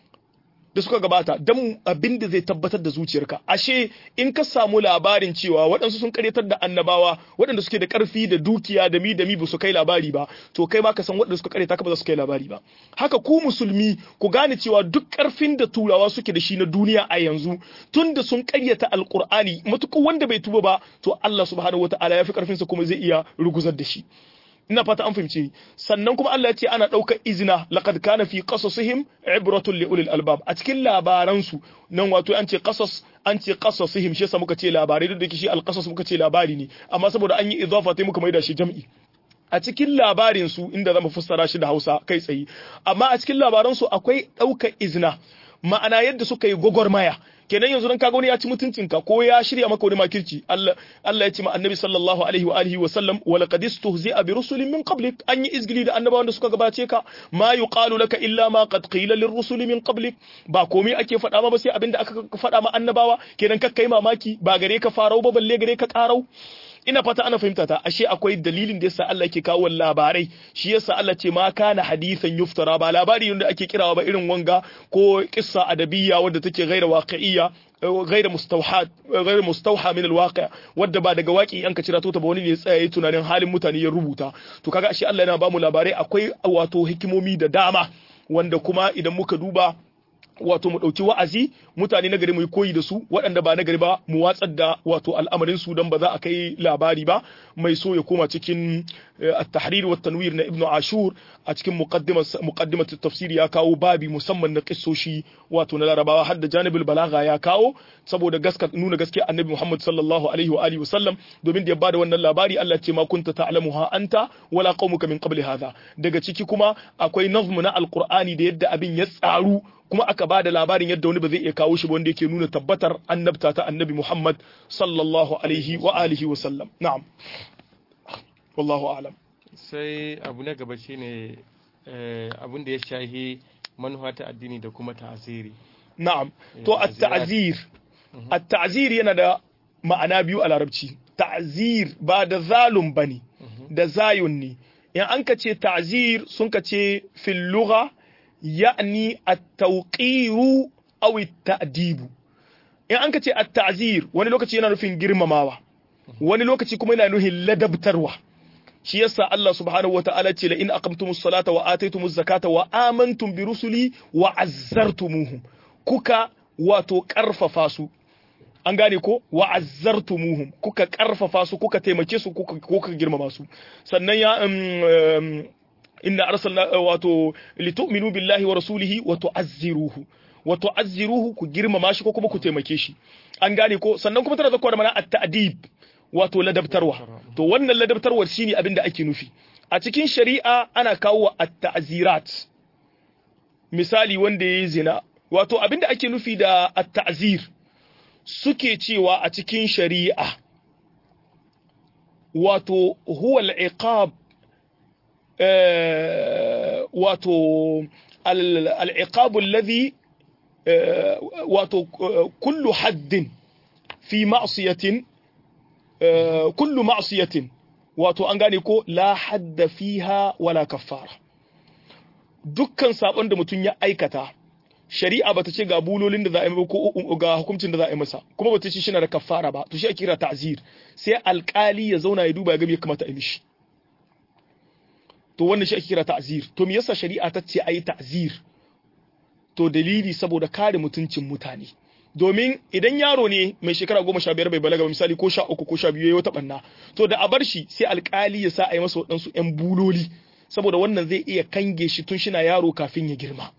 da suka gabata don abin da zai tabbatar da zuciyarka ashe in ka samu labarin cewa waɗansu sun karyatar da annabawa waɗanda suke da ƙarfi da dukiya da mi da mi ba su kai labari ba to kai ma ka san waɗanda suka karyata ka ba za su kai labari ba haka ku musulmi ku gane cewa duk ƙarfin da turawa suke da shi na duniya a yanzu tun da sun karyata alƙur'ani matuƙar wanda bai tuba ba to Allah subhanahu wataala ya fi ƙarfinsa kuma zai iya ruguzar da shi ina fata an fahimce ni sannan kuma Allah ya ce ana ɗaukar izina laqad kana fi qasasihim ibratun li ulil albab a cikin labaran su nan wato an ce qasas an ce qasasihim shi yasa muka ce labarai duk da shi alqasas muka ce labari ne amma saboda an yi idafa sai muka maida shi jam'i a cikin labarin su inda zamu fassara shi da Hausa kai tsaye amma a cikin labaran su akwai ɗaukar izina ma'ana yadda suka yi gwagwarmaya kenan yanzu dan kaga wani ya ci mutuncinka ko ya shirya maka wani makirci Allah Allah ya ce ma annabi sallallahu alaihi wa alihi wa sallam wa laqad istuhzi'a bi rusulin min qablik an yi izgili da annabawan da suka gabace ka ma yuqalu laka illa ma qad qila lir rusuli min qablik ba komai ake faɗa ma ba sai abinda aka faɗa ma annabawa kenan kakkai mamaki ba gare ka farau ba balle gare ka karau ina fata ana fahimta ta ashe akwai dalilin da yasa Allah yake kawo labarai shi yasa Allah ce ma kana hadisan yuftara ba labari ne da ake kirawa ba irin wanga ko kissa adabiyya wadda take gaira waqi'iyya gaira mustawha gaira mustawha min alwaqi' wadda ba daga waki an ka cira ta ba wani ne ya tsaya yayin tunanin halin mutane ya rubuta to kaga ashe Allah yana ba mu labarai akwai wato hikimomi da dama wanda kuma idan muka duba wato mu ɗauki wa'azi mutane na gari mu yi koyi da su waɗanda ba na gari ba mu watsar da wato al'amarin su don ba za a kai labari ba mai so ya koma cikin at-tahrir wa tanwir na ibnu ashur a cikin muqaddimat tafsiri ya kawo babi musamman na kissoshi wato na larabawa har da janibul balagha ya kawo saboda gaska nuna gaskiya annabi muhammad sallallahu alaihi wa alihi wasallam domin da ya bada wannan labari Allah ce ma kunta ta'lamuha anta wala qaumuka min qabli hadha daga ciki kuma akwai nazmu na alqur'ani da yadda abin ya tsaru kuma aka ba da labarin yadda wani ba zai iya kawo shi ba wanda yake nuna tabbatar annabta ta annabi Muhammad sallallahu alaihi wa alihi wa sallam na'am wallahu a'lam sai abu na gaba shine abin da ya shahi manufa ta addini da kuma ta'aziri na'am to at-ta'zir at-ta'zir yana da ma'ana biyu a larabci ta'zir ba da zalum bane da zayun ne in an ka ce ta'zir sun ka ce fil lugha يعني التوقير أو التأديب in an ka ce at-ta'zir wani lokaci yana nufin girmamawa wani lokaci kuma yana nufin ladabtarwa shi yasa Allah subhanahu wata'ala ce la in aqamtumus salata wa ataytumuz zakata wa amantum bi rusuli wa azzartumuhum kuka wato karfafa su an gane ko wa azzartumuhum kuka karfafa su kuka taimake su kuka kuka girmama su sannan ya inna arsalna wato litu'minu billahi wa rasulihi wa tu'azziruhu wa tu'azziruhu ku girmama shi ko kuma ku taimake shi an gane ko sannan kuma tana zakwa da mana at-ta'dib wato ladabtarwa to wannan ladabtarwar shine abin da ake nufi a cikin shari'a ana kawo at-ta'zirat misali wanda yayi zina wato abin da ake nufi da at-ta'zir suke cewa a cikin shari'a wato huwa al-iqab wato al-iqab alladhi wato kullu haddin fi ma'siyatin kullu ma'siyatin wato an gane ko la hadda fiha wala kaffara dukkan sabon da mutum ya aikata shari'a bata ce ga bulolin da za a yi ko ga hukuncin da za a yi masa kuma bata ce shi na da kaffara ba to shi ake kira ta'zir sai alkali ya zauna ya duba ya ga me kamata a yi mishi to wannan shi ake kira ta'zir to me yasa shari'a ta ce ayi ta'zir to dalili saboda kare mutuncin mutane domin idan yaro ne mai shekara goma sha biyar bai balaga ba misali ko sha uku ko sha biyu ya wata banna to da a bar shi sai alkali ya sa a yi masa waɗansu ‘yan buloli saboda wannan zai iya kange shi tun shina yaro kafin ya girma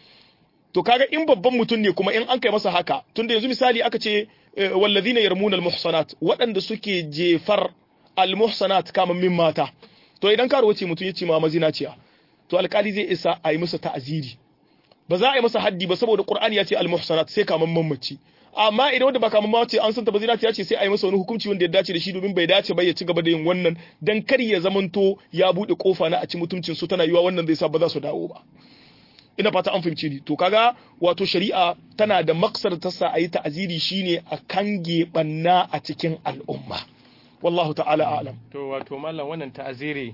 to kaga in babban mutum ne kuma in an kai masa haka tunda yanzu misali aka ce wallazina yarmuna almuhsanat waɗanda suke jefar almuhsanat kaman min mata to idan karo wace mutum ya ce ma mazinaciya to alkali zai isa a yi masa ta'aziri ba za a yi masa haddi ba saboda Qur'ani ya ce al-muhsanat sai kaman mamaci amma idan wanda ba kaman mamaci an santa bazira ya ce sai a yi masa wani hukunci wanda ya dace da shi domin bai dace ba ya ci gaba da yin wannan dan kar ya zamanto ya bude kofa na a ci mutuncin su tana yiwa wannan zai sa ba za su dawo ba ina fata an fahimce ni to kaga wato shari'a tana da maksar ta sa a yi ta'aziri shine a kange banna a cikin al'umma wallahu ta'ala a'lam to wato mallam wannan ta'aziri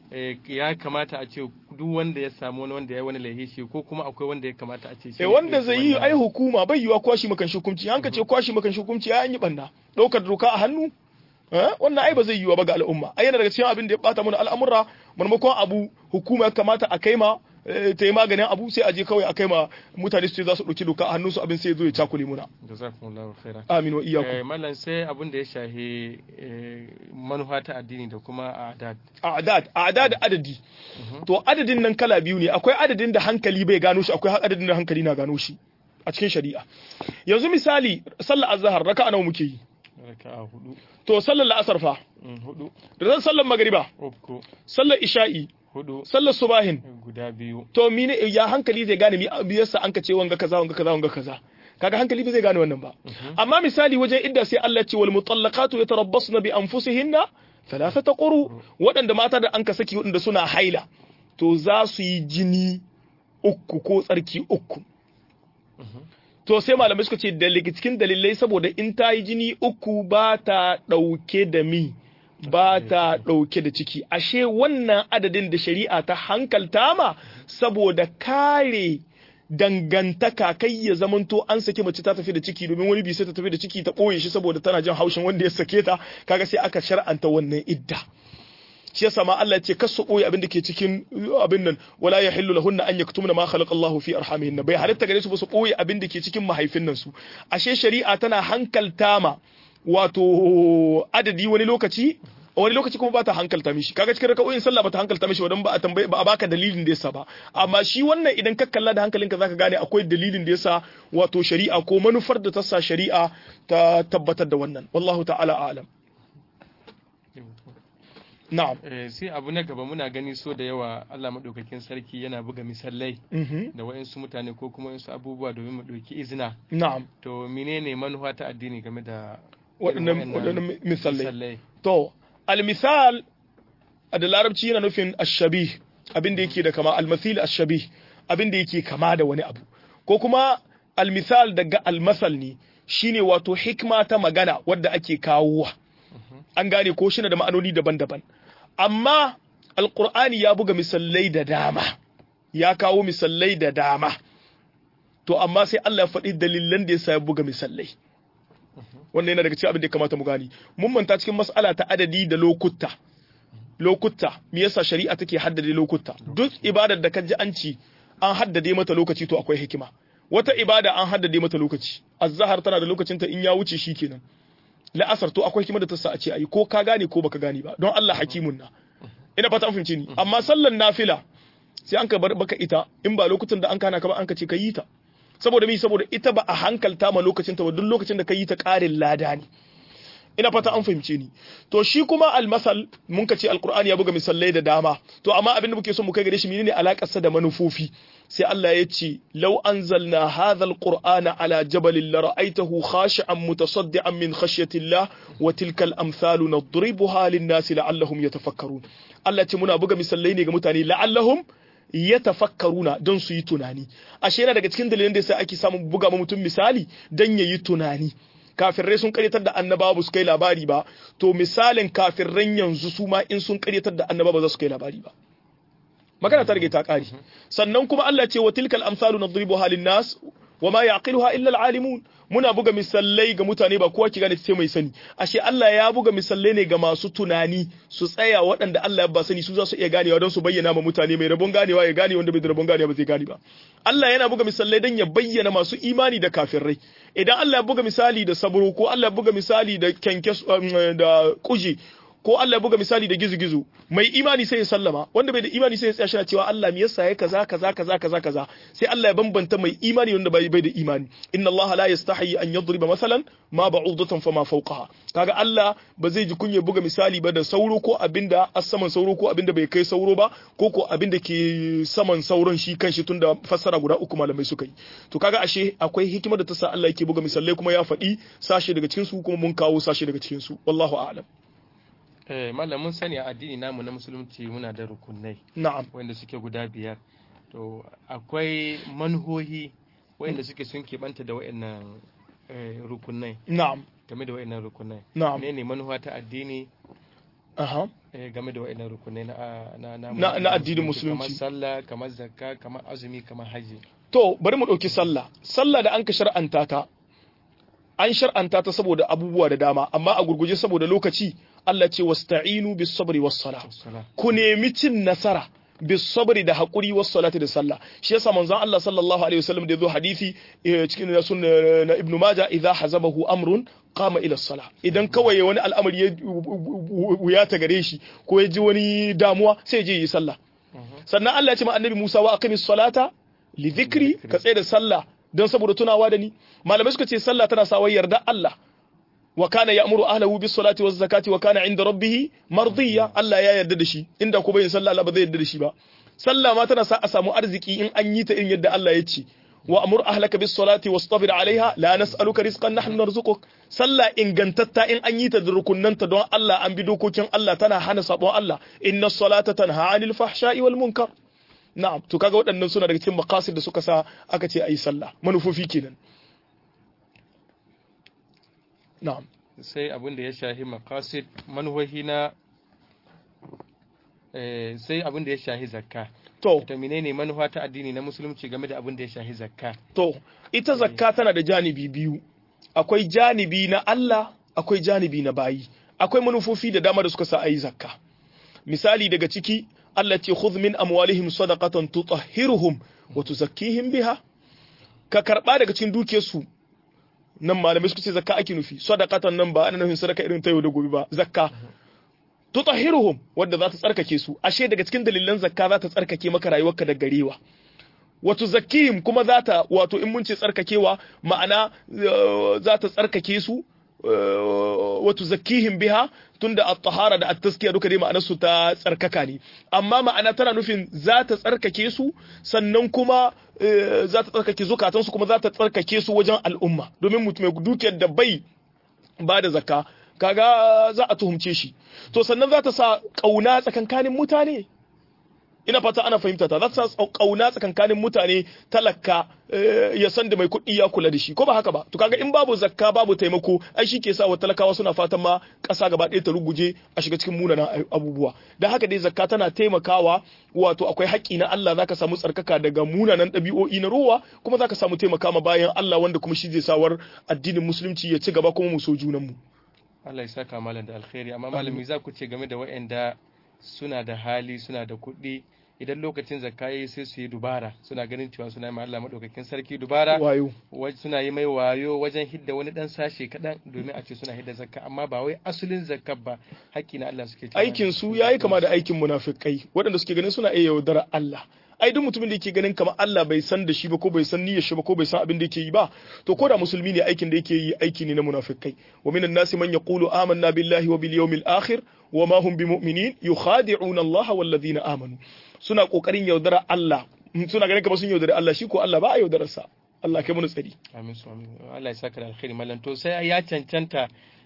ya kamata a ce duk wanda ya samu wani wanda ya wani laifi ko kuma akwai wanda ya kamata a ce shi wanda zai yi ai hukuma bai yiwa kwashi makan hukunci an ka ce kwashi makan hukunci ai an yi banna daukar doka a hannu wannan ai ba zai yiwa ba ga al'umma ai yana daga cikin abin da ya bata mana al'amura maimakon abu hukuma ya kamata a kai ma ta yi maganin abu sai a je kawai a kai ma mutane su ce za su ɗauki doka a hannunsu abin sai ya zo ya cakule muna. Jazakumullahu khairan. Amin wa iyyakum. Mallan sai abin da ya shahi manufa ta addini da kuma a'dad. A'dad, a'dad adadi. To adadin nan kala biyu ne, akwai adadin da hankali bai gano shi, akwai adadin da hankali na gano shi a cikin shari'a. Yanzu misali, sallar azhar raka'a nawa muke yi? Raka'a hudu. To sallar la'asar fa? Hudu. Da sallar magriba? Uku. Sallar isha'i? hudu sallar subahin guda biyu to mine ya hankali zai gane mi yasa an ka ce wanga kaza wanga kaza wanga kaza kaga hankali ba zai gane wannan ba amma misali wajen idda sai Allah ce wal mutallaqatu yatarabbasna bi anfusihinna thalathata quru waɗanda mata da an ka saki waɗanda suna haila to za su yi jini uku ko tsarki uku to sai malamai suka ce daga cikin dalilai saboda in ta yi jini uku ba ta ɗauke da mi ba ta ɗauke da ciki ashe wannan adadin da shari'a ta hankalta ma saboda kare dangantaka kai ya zamanto an sake mace ta tafi da ciki domin wani bi sai ta tafi da ciki ta ɓoye shi saboda tana jin haushin wanda ya sake ta kaga sai aka shar'anta wannan idda shi yasa ma Allah ya ce kasu ɓoye abin da ke cikin abin nan wala ya hillu lahunna an yaktumna ma khalaqa Allah fi arhamihinna bai halitta gare su ba su ɓoye abin da ke cikin mahaifin nan su ashe shari'a tana hankalta ma wato adadi wani lokaci wani lokaci kuma ba ta hankalta mishi kaga cikin raka'o'in sallah ba ta hankalta mishi wadan ba a tambaye ba a baka dalilin da yasa ba amma shi wannan idan ka kalla da hankalinka zaka gane akwai dalilin da yasa wato shari'a ko manufar da ta sa shari'a ta tabbatar da wannan wallahu ta'ala a'lam na'am sai abu na gaba muna gani so da yawa Allah madaukakin sarki yana buga misalai da wa'insu mutane ko kuma wa'insu abubuwa domin mu ɗauki izina na'am to menene manufa ta addini game da waɗannan misalai to almisal da larabci yana nufin ashabih abin da yake da kama almasil ashabih abin da yake kama da wani abu ko kuma almisal daga almasal ne shine wato hikma ta magana wadda ake kawowa an gane ko shi da ma'anoni daban-daban amma alqur'ani ya buga misalai da dama ya kawo misalai da dama to amma sai Allah ya faɗi dalilan da yasa ya buga misalai wannan yana daga cikin abin da ya kamata mu gani mun manta cikin mas'ala ta adadi da lokuta lokuta me yasa shari'a take haddade lokuta duk ibadar da kaji an ci an haddade mata lokaci to akwai hikima wata ibada an haddade mata lokaci azhar tana da lokacin ta in ya wuce shikenan la'asar to akwai hikima da ta sa a ce ayi ko ka gane ko baka gane ba don Allah hakimun na ina fata an fahimce ni amma sallan nafila sai an ka bar baka ita in ba lokutan da an kana ka ba an ka ce ka yi ta saboda mi saboda ita ba a hankalta ma lokacin ta ba duk lokacin da ka yi ta ƙarin lada ne ina fata an fahimce ni to shi kuma almasal mun ka ce alqur'ani ya buga misalai da dama to amma abin da muke so mu kai gare shi menene alakar sa da manufofi sai Allah ya ce law anzalna hadha alqur'ana ala jabalin la ra'aytahu khashi'an mutasaddian min khashyatillah wa tilka al-amthalu nadribuha lin-nasi la'allahum yatafakkarun Allah ce muna buga misalai ne ga mutane la'allahum yatafakkaruna don su yi tunani ashe yana daga cikin dalilan da sai ake samun buga mutum misali dan yayi tunani kafirai sun karyatar da annaba ba su kai labari ba to misalin kafirran yanzu su ma in sun karyatar da annaba ba za su kai labari ba magana ta rage ta kare sannan kuma Allah ce wa tilkal amsalu nadribuha lin nas wa ma yaqiluha illa al-alimun muna buga misalai ga mutane ba kowa ki gane sai mai sani ashe Allah ya buga misalai ne ga masu tunani su tsaya waɗanda Allah ya ba sani su za su iya ganewa don su bayyana ma mutane mai rabon ganewa ya gane wanda bai da rabon ganewa ba zai gane ba Allah yana buga misalai don ya bayyana masu imani da kafirai idan Allah ya buga misali da sabro ko Allah ya buga misali da kenkes da kuji ko Allah ya buga misali da gizo-gizo mai imani sai ya sallama wanda bai da imani sai ya tsaya shi cewa Allah me yasa ya kaza kaza kaza kaza kaza sai Allah ya bambanta mai imani wanda bai bai da imani inna Allah la yastahi an yadriba masalan ma ba'udatan fama fawqaha kaga Allah ba zai ji kunya buga misali ba da sauro ko abinda a saman sauro ko abinda bai kai sauro ba ko ko abinda ke saman sauron shi kanshi tunda fassara guda uku malamai suka yi to kaga ashe akwai hikimar da ta sa Allah yake buga misalai kuma ya faɗi sashe daga cikin su kuma mun kawo sashe daga cikin su wallahu a'lam Eh, malam mun sani a addini namu na musulunci muna da rukunai na'am wanda suke guda biyar to akwai manhohi wanda suke sun keɓanta da wa'annan eh, rukunai na'am game da wa'annan rukunai na'am ne ne manuwa ta addini aha eh, game da wa'annan rukunai na, na, na, Na- na addinin kamar musulunci. sallah kamar zakka kamar azumi kamar haji To, bari mu ɗauki sallah. Sallah da an ka shar'anta ta, an shar'anta ta saboda abubuwa da dama, amma a gurguje saboda lokaci, Allah ce wasta'inu bis sabri was sala. Wassalam. Ku nemi cin nasara bis sabri da haƙuri was salati da sallah. Shi yasa manzon Allah sallallahu alaihi wasallam da yazo hadisi eh, cikin na sunna na Ibn Majah idza hazabahu amrun qama ila sala. Idan kawai wani al'amari ya wuya ta gare shi ko ya ji wani damuwa sai ya je yi sallah. sannan Allah ya ce ma annabi Musa wa aqimis salata li dhikri ka tsaye da sallah don saboda tunawa da ni malamai suka ce sallah tana sawa yarda Allah wa kana ya'muru ahlahu bis salati waz zakati wa kana 'inda rabbih mardiya Allah ya yarda da shi inda ko bai sallah Allah ba zai yarda da shi ba sallah ma tana sa a samu arziki in an yi ta irin yadda Allah ya ce wa amur ahlaka bis salati wastabir alaiha la nas'aluka rizqan nahnu narzuquk sallah ingantatta in an yi ta da rukunnanta don Allah an bi dokokin Allah tana hana sabon Allah inna salata tanha 'anil fahsha'i wal munkar na'am to kaga waɗannan suna daga cikin maqasid da suka sa aka ce ayi sallah manufofi kenan na'am sai abin da ya shahi maqasid manuhohi na eh, sai abin da ya shahi zakka to to menene manufa ta addini na musulunci game da abin da ya shahi zakka to ita zakka tana da janibi biyu akwai janibi na Allah akwai janibi na bayi akwai manufofi da dama da suka sa ayi zakka misali daga ciki Allah ce khudh min amwalihim sadaqatan tutahhiruhum wa tuzakkihim biha ka karba daga cikin dukiyarsu nan malamai suka ce zakka ake nufi sadaqatan nan ba ana nufin sadaka irin ta yau da gobe ba zakka tutahhiruhum wadda za ta tsarkake su ashe daga cikin dalilan zakka za ta tsarkake maka rayuwarka da garewa wato zakihim kuma za ta wato in mun ce tsarkakewa ma'ana eh, za ta tsarkake su eh, wato zakihim biha tunda at-tahara da at-taskiya duka dai ma'anar su ta tsarkaka ne amma ma'ana tana nufin za ta tsarkake su sannan kuma eh, za ta tsarkake zukatan su kuma za ta tsarkake su wajen al'umma domin mutum mai dukiyar da bai ba da zakka kaga za a tuhumce shi to sannan za ta sa kauna tsakankanin mutane ina fata ana fahimta ta za ta sa kauna tsakankanin mutane talaka eh, ya san da mai kuɗi ya kula da shi ko ba haka ba to kaga in babu zakka babu taimako ai shi ke sa wa talakawa suna fatan ma ƙasa gaba ɗaya ta ruguje a shiga cikin munanan abubuwa da haka dai zakka tana taimakawa wato akwai haƙƙi na Allah zaka samu tsarkaka daga munanan ɗabi'o'i na ruwa kuma zaka samu taimaka ma bayan Allah wanda kuma shi zai sawar addinin musulunci ya ci gaba kuma mu so junanmu Allah ya saka malam da alkhairi amma malami za ku ce game da waɗanda suna da hali suna da kuɗi idan lokacin zakka yayi sai su yi dubara suna ganin cewa suna yi ma Allah madaukakin sarki dubara wayo wa- suna yi mai wayo wajen hidda wani dan sashe kaɗan domin a ce suna hidda zakka amma ba wai asulin zakka ba haƙƙi na Allah suke cewa aikin su yayi kama da aikin munafikai waɗanda suke ganin suna iya yaudara Allah ai duk mutumin da yake ganin kamar Allah bai san da shi ba ko bai san niyyar shi ba ko bai san abin da yake yi ba to ko da musulmi ne aikin da yake yi aiki ne na munafikai wa minan nasi man yaqulu amanna billahi wa bil yawmil akhir wa ma hum bimu'minin yukhadi'una Allah wal ladina amanu suna kokarin yaudara Allah suna ganin kamar sun yaudari Allah shi ko Allah ba a yaudararsa Allah kai mu tsari amin su amin Allah ya saka da alkhairi mallan to sai ya cancanta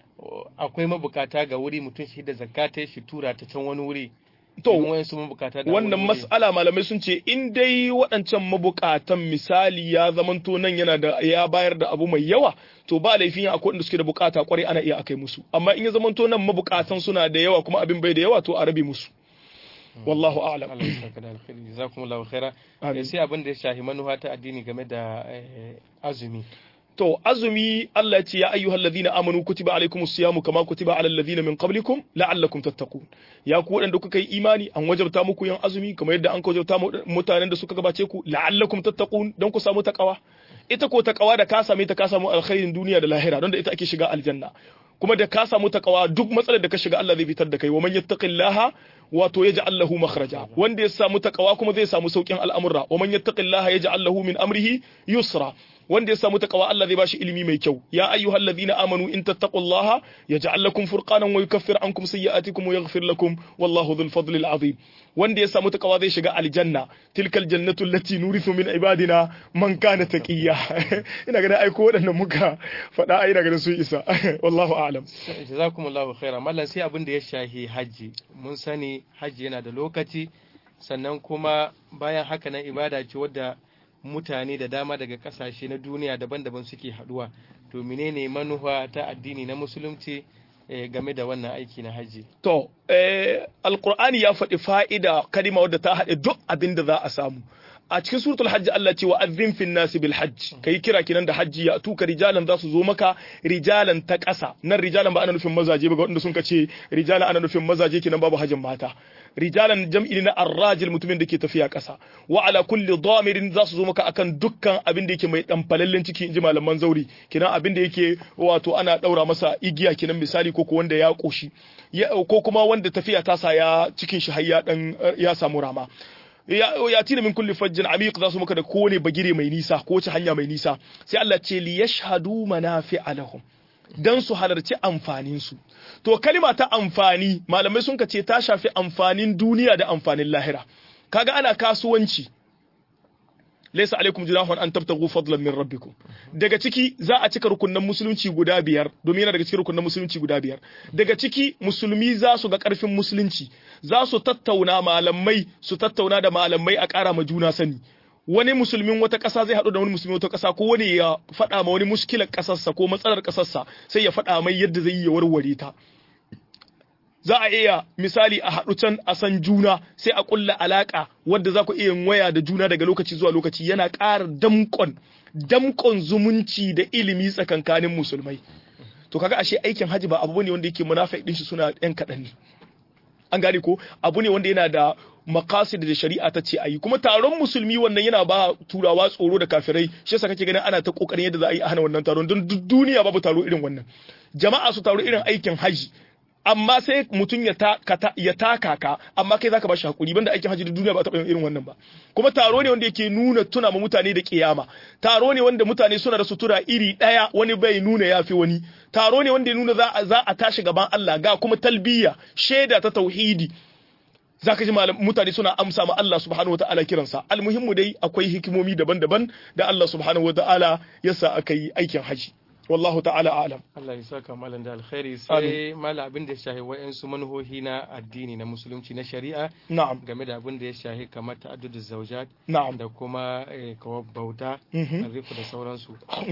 akwai mabukata ga wuri mutum shi da zakata shi tura ta can wani wuri to wayansu mabukata da wannan wani wuri. mas'ala malamai sun ce in dai waɗancan mabukatan misali ya zamanto nan yana da ya bayar da abu mai yawa to ba laifin akwai wanda suke da bukata kwarai ana iya akai musu amma in ya zamanto nan mabukatan suna da yawa kuma abin bai da yawa to a rabe musu wallahu a'lam Allah ya saka da alkhairi jazakumullahu khaira Amin. Eh, sai abin da ya shahi manufa ta addini game da eh, azumi To azumi Allah ya ce ya ayyuhal ladina amanu kutiba alaikumus siyamu kama kutiba alal ladina min qablikum la'allakum tattaqun. Ya ku waɗanda kuka yi imani an wajabta muku yin azumi kamar yadda an wajabta mu- mutanen da suka gabace ku la'allakum tattaqun don ku samu takawa. Ita ko takawa da ka same ta ka samu alkhairin duniya da lahira don da ita ake shiga aljanna. Kuma da ka samu takawa duk matsalar da ka shiga Allah zai fitar da kai wa man yattaqillaha wato yaj'al lahu makhraja wanda ya samu takawa kuma zai samu saukin al'amura wa man yattaqillaha yaj'al lahu min amrihi yusra wanda ya samu takawa Allah zai bashi ilimi mai kyau ya ayyuhal ladina amanu in tattaqullaha yaj'al lakum furqanan wa yukaffir ankum sayyi'atikum wa yaghfir lakum wallahu dhul fadli al azim wanda ya samu takawa zai shiga aljanna tilkal jannatu allati nurithu min ibadina man kana taqiya ina ganin aiko waɗannan muka faɗa ai daga su isa wallahu a'lam jazakumullahu khaira mallan sai abin da ya shahi haji mun sani haji yana da lokaci sannan kuma bayan haka nan ibada ce wadda mutane da dama daga kasashe na duniya daban-daban suke haduwa to menene manufa ta addini na musulunci eh, game da wannan aiki na haji To, eh, Alƙur'ani ya faɗi fa'ida kalima wadda ta haɗe duk abin da za a samu. A cikin suratul hajji Allah ce wa azin fin nasi bil hajj kai kira kinan da hajji ya tuka rijalan za su zo maka rijalan ta ƙasa nan rijalan ba ana nufin mazaje ba ga wanda sun ka ce rijalan ana nufin mazaje kinan babu hajjin mata rijalan jam'i na arrajil mutumin da ke tafiya ƙasa wa ala kulli damirin za su zo maka akan dukkan abin da yake mai dan falallen ciki inji malaman zauri kinan abin da yake wato ana daura masa igiya kinan misali ko ko wanda ya koshi ya- ko kuma wanda tafiya ta sa ya cikin shi har ya dan ya samu rama ya ya tina min kulli fajjin amiq za su maka da kowane bagire mai nisa ko wace hanya mai nisa sai Allah ce li yashhadu manafi'a lahum dan su halarci amfanin su to kalima ta amfani malamai sun ka ce ta shafi amfanin duniya da amfanin lahira kaga ana kasuwanci laysa alaikum junahun an tabtagu fadlan min rabbikum daga ciki za a cika rukunnan musulunci guda biyar domin yana daga cikin rukunnan musulunci guda biyar daga ciki musulmi za su ga karfin musulunci za su tattauna malamai su tattauna da malamai a ƙara ma juna sani wani musulmin wata ƙasa zai haɗu da wani musulmin wata ƙasa ko wani ya faɗa ma wani muskilar ƙasarsa ko matsalar ƙasarsa sai ya faɗa mai yadda zai yi ya warware ta za a iya misali a haɗu can a san juna sai a ƙulla alaƙa wadda za ku iya yin waya da juna daga lokaci zuwa lokaci yana ƙara damƙon damƙon zumunci da ilimi tsakankanin musulmai to kaga ashe aikin haji ba abu ne wanda yake munafiq din shi suna ɗan kaɗan ne an gane ko abu ne wanda yana da makasid da shari'a ta ce ayi kuma taron musulmi wannan yana ba turawa tsoro da kafirai shi yasa kake ganin ana ta kokarin yadda za a yi a hana wannan taron don duk duniya babu taro irin wannan jama'a su taro irin aikin haji amma sai mutum ya taka ya taka ka amma kai zaka ba shi hakuri banda aikin haji da duniya ba taɓa yin irin wannan ba kuma taro ne wanda yake nuna tuna ma mutane da kiyama taro ne wanda mutane suna da sutura iri ɗaya wani bai nuna yafi wani taro ne wanda ya nuna za a za a tashi gaban Allah ga kuma talbiya shaida ta tauhidi zaka ji mutane suna amsa ma Allah subhanahu wataala kiransa almuhimmu dai akwai hikimomi daban-daban da Allah subhanahu wataala yasa aka yi aikin haji wallahu ta'ala alam Allah ya saka malam da alkhairi sai malam abin da ya shahi wa'ansu manuhohi na addini na musulunci na shari'a na'am game da abin da ya shahi kamar ta'addudu zawjat na'am da kuma kawar bauta Mhm. arifu da sauransu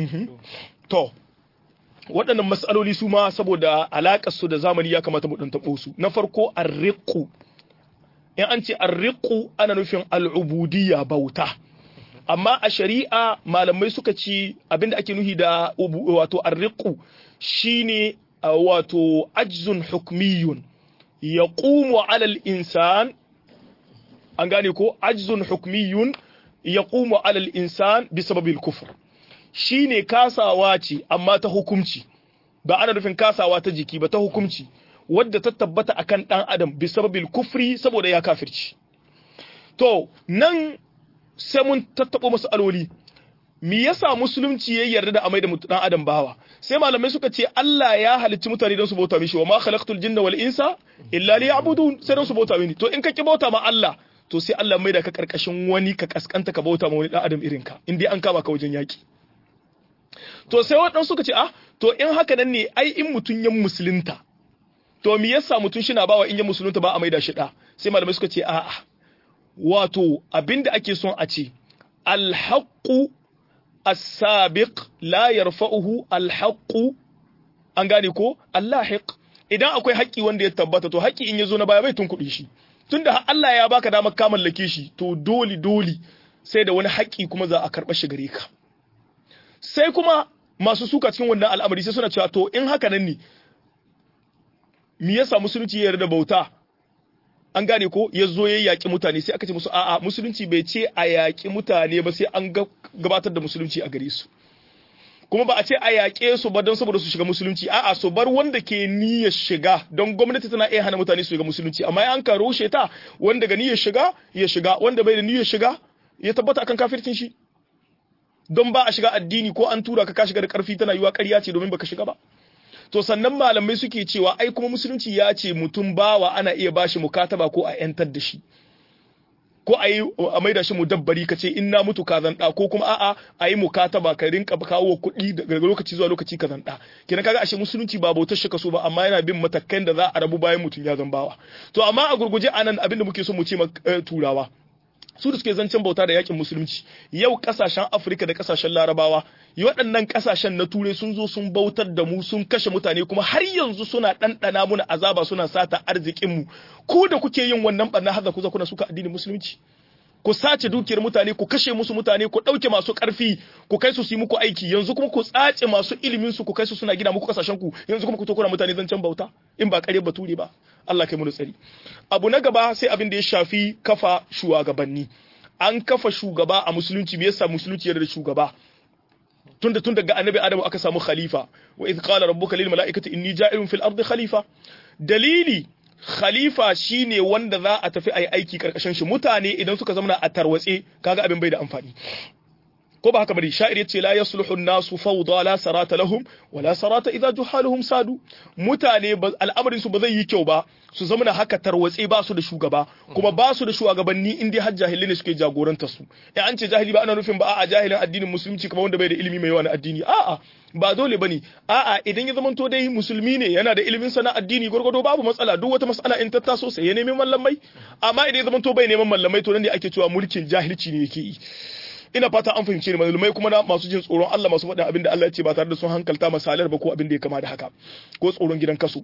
to waɗannan matsaloli su ma saboda alaƙar su da zamani ya kamata mu ɗan taɓo su na farko arriqu in an ce arriqu ana nufin al'ubudiyya bauta amma a shari'a malamai suka ci abinda ake nuhi da ubu- wato arriqu shine uh, wato ajzun hukmiyun yaqumu ala al-insan an gane ko ajzun hukmiyun yaqumu ala al-insan bisababil kufr shine kasawa ce amma ta hukumci ba ana nufin kasawa ta jiki ba ta hukumci wadda ta tabbata akan dan adam bisababil kufri saboda ya kafirci to nan sai mun tattabo masaloli me yasa musulunci ya yarda da amai da dan adam bawa sai malamai suka ce Allah ya halicci mutane don su bauta mishi wa ma khalaqtul jinna wal insa illa liya'budun sai don su bauta mini to in ka ki bauta ma Allah to sai Allah mai da ka karkashin wani ka kaskanta ka bauta ma wani dan adam irin ka in dai an kama ka wajen yaki to sai waɗansu suka ce ah to in haka nan ne ai in mutun yan musulunta to me yasa mutun shi na bawa in yan musulunta ba a maida shi da sai malamai suka ce a'a wato abinda ake son a ce alhaqqu as-sabiq la yarfa'uhu alhaqqu an gane ko allahiq idan akwai haƙƙi wanda ya tabbata to haƙƙi in yazo na baya bai tunkuɗe shi tunda Allah ya baka damar ka mallake shi to doli doli sai da wani haƙƙi kuma za a karɓa shi gare ka sai kuma masu suka cikin wannan al'amari sai suna cewa to in haka nan ne me yasa musulunci ya yarda bauta an gane ko ya zo ya yaƙi mutane sai aka ce musu a'a musulunci bai ce a yaƙi mutane ba sai an gabatar da musulunci a gare su kuma ba a ce a yaƙe su ba don saboda su shiga musulunci a'a su bar wanda ke niyyar shiga don gwamnati tana iya hana mutane su shiga musulunci amma an ka roshe ta wanda ga niyyar shiga ya shiga wanda bai da niyyar shiga ya tabbata akan kafircin shi don ba a shiga addini ko an tura ka ka shiga da karfi tana yiwa ƙarya ce domin baka shiga ba to sannan malamai suke cewa ai kuma musulunci ya ce mutum bawa ana iya bashi mukataba ko a yantar da shi ko a yi a maida shi mudabbari ka ce in na mutu ka zan ko kuma a'a a yi mukataba ka rinka kawo kuɗi daga lokaci zuwa lokaci ka zan ɗa kenan kaga ashe musulunci ba bautar shi kaso ba amma yana bin matakan da za a rabu bayan mutum ya zan bawa to amma a gurguje anan abin da muke so mu ce turawa su da suke zancen bauta da yakin musulunci yau kasashen afirka da kasashen larabawa yi waɗannan kasashen na turai sun zo sun bautar da mu sun kashe mutane kuma har yanzu suna ɗanɗana muna azaba suna sata arzikinmu ku da kuke yin wannan ɓarna haza kuza kuna suka addinin musulunci ku sace dukiyar mutane ku kashe musu mutane ku ɗauke masu ƙarfi ku kai su su yi muku aiki yanzu kuma ku tsace masu ilimin su ku kai su suna gina muku kasashen ku yanzu kuma ku to kuna mutane zancen bauta in ba ƙarya bature ba Allah kai mu tsari abu na gaba sai abin da ya shafi kafa shugabanni an kafa shugaba a musulunci me yasa musulunci yarda da shugaba tunda tun daga annabi adamu aka samu khalifa wa idh qala rabbuka lil mala'ikati inni ja'ilun fil ardi khalifa dalili khalifa shine wanda za a tafi ayi aiki karkashin shi mutane idan suka zama a tarwatse kaga abin bai da amfani ko ba haka bane sha'ir yace la yasluhu an-nasu fawda la sarata lahum wa la sarata idza juhaluhum sadu mutane al'amarin su ba zai yi kyau ba su zama na haka tarwatse ba su da shugaba kuma ba su da shugabanni in dai har jahilai ne suke jagoranta su eh an ce jahili ba ana nufin ba a'a jahilin addinin musulunci kamar wanda bai da ilimi mai yawa na addini a'a ba dole bane a'a idan ya zamanto dai musulmi ne yana da ilimin sana addini gurgudo babu matsala duk wata matsala in ta taso sai ya nemi mallamai amma idan ya zamanto bai neman mallamai to nan ne ake cewa mulkin jahilci ne yake yi ina fata an fahimce ni malumai kuma na masu jin tsoron Allah masu faɗin abin da Allah ya ce ba tare da sun hankalta masalar ba ko abin da ya kama da haka ko tsoron gidan kasu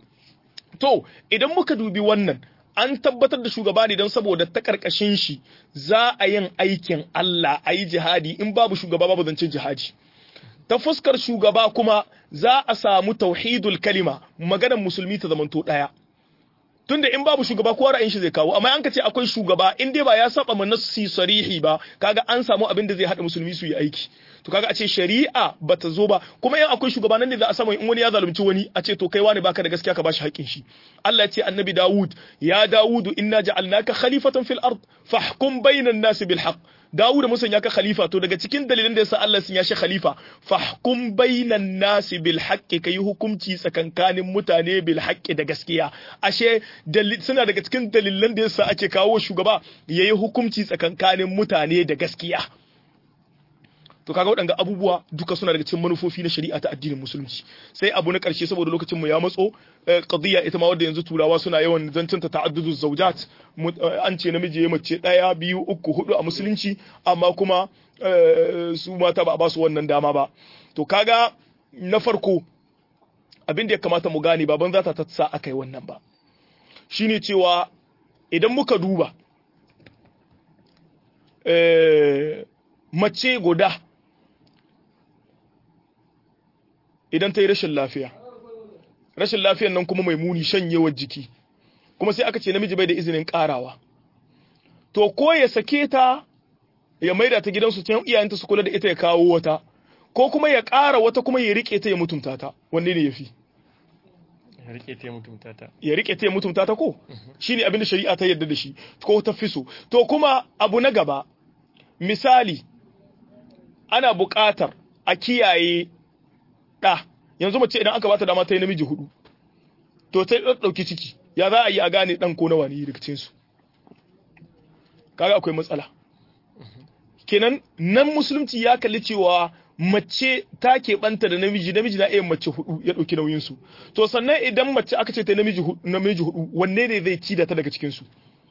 to idan muka dubi wannan an tabbatar da shugaba ne don saboda ta karkashin shi za a yin aikin Allah a yi jihadi in babu shugaba babu zancen jihadi ta fuskar shugaba kuma za a samu tauhidul kalima maganar musulmi ta zamanto ɗaya tunda in babu shugaba kowa ra'ayin shi zai kawo amma an ka ce akwai shugaba in dai ba ya saba ma nassi sarihi ba kaga an samu abin da zai hada musulmi su yi aiki to kaga a ce shari'a bata zo ba kuma in akwai shugaba nan ne za a samu in wani ya zalunci wani a ce to kai wani baka da gaskiya ka bashi haƙƙin shi Allah ya ce annabi Dawud ya Dawudu inna ja'alnaka khalifatan fil ard fahkum bainan nasi bil haqq Dawud mun sanya ka khalifa to daga cikin dalilan da yasa Allah sun ya shi khalifa fahkum bainan nasi bil haqqi kai hukunci tsakankanin mutane bil haqqi da gaskiya ashe suna daga cikin dalilan da yasa ake kawo shugaba yayi hukunci tsakankanin mutane da gaskiya to kaga waɗanga abubuwa duka suna daga cikin manufofi na shari'a ta addinin musulunci sai abu na ƙarshe saboda lokacin mu ya matso qadiyya ita ma wadda yanzu turawa suna yawan zancen ta ta'addudu zawjat an ce namiji ya mace ɗaya biyu uku hudu a musulunci amma kuma su mata ba a ba su wannan dama ba to kaga na farko abin da ya kamata mu gane baban za ta sa aka yi wannan ba shine cewa idan muka duba mace guda idan ta yi rashin lafiya rashin lafiyan nan kuma mai muni shanyewar jiki kuma sai aka ce namiji bai da izinin karawa to ko ya sake ta ya maida ta gidansu can iyayenta su kula da ita ya kawo wata ko kuma ya ƙara wata kuma ya rike ta ya mutunta ta wanne ne yafi ya rike ta ya mutunta ta ya rike ta ya mutunta ta ko shine abin da shari'a ta yarda da shi ko ta fi so to kuma abu na gaba misali ana buƙatar a kiyaye ɗa yanzu mace idan aka bata dama ta yi namiji hudu to ta ɗauki ciki ya za a yi a gane ɗan ko nawa ne daga cikinsu kaga akwai matsala kenan nan musulunci ya kalli cewa mace ta keɓanta da namiji namiji na iya mace hudu ya ɗauki nauyinsu to sannan idan mace aka ce ta namiji namiji hudu wanne ne zai ci da ta daga cikinsu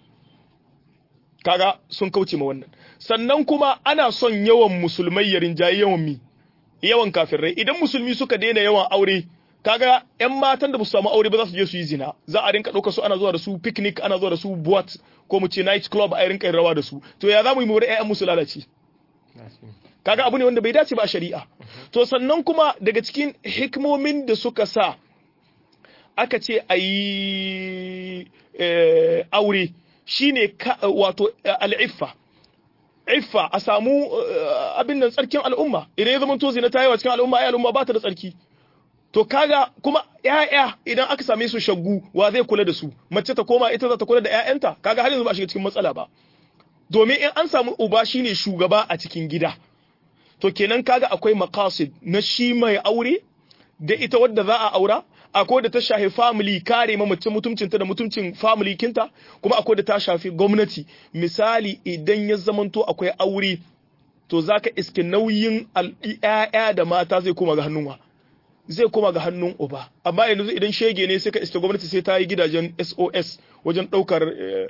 kaga sun kauce ma wannan sannan kuma ana son yawan musulmai ya rinjaye yawan mi yawan kafirai idan musulmi suka daina yawan aure kaga yan matan da ba su samu aure ba za su je su yi zina za a rinka ɗauka su ana zuwa da su picnic ana zuwa da su boat ko mu ce night club a rinka rawa da su to ya za mu yi mu ƴaƴan musu lalace kaga abu ne wanda bai dace ba a shari'a to sannan kuma daga cikin hikimomin da suka sa aka ce a yi aure shine wato al'iffa iffa a samu abin nan tsarkin al'umma idan ya zama to zina ta yawa cikin al'umma ai al'umma ba ta da tsarki to kaga kuma ƴaƴa idan aka same su shaggu wa zai kula da su mace ta koma ita za ta kula da ƴaƴanta kaga har yanzu ba shiga cikin matsala ba domin in an samu uba shine shugaba a cikin gida to kenan kaga akwai maqasid na shi mai aure da ita wadda za a aura akwai da ta shafi family kare ma mace mutuncinta da mutuncin family kinta kuma akwai da ta shafi gwamnati misali idan ya zamanto akwai aure to zaka iske nauyin ƴaƴa da mata zai koma ga hannun wa zai koma ga hannun uba amma yanzu idan shege ne sai ka iske gwamnati sai ta yi gidajen SOS wajen ɗaukar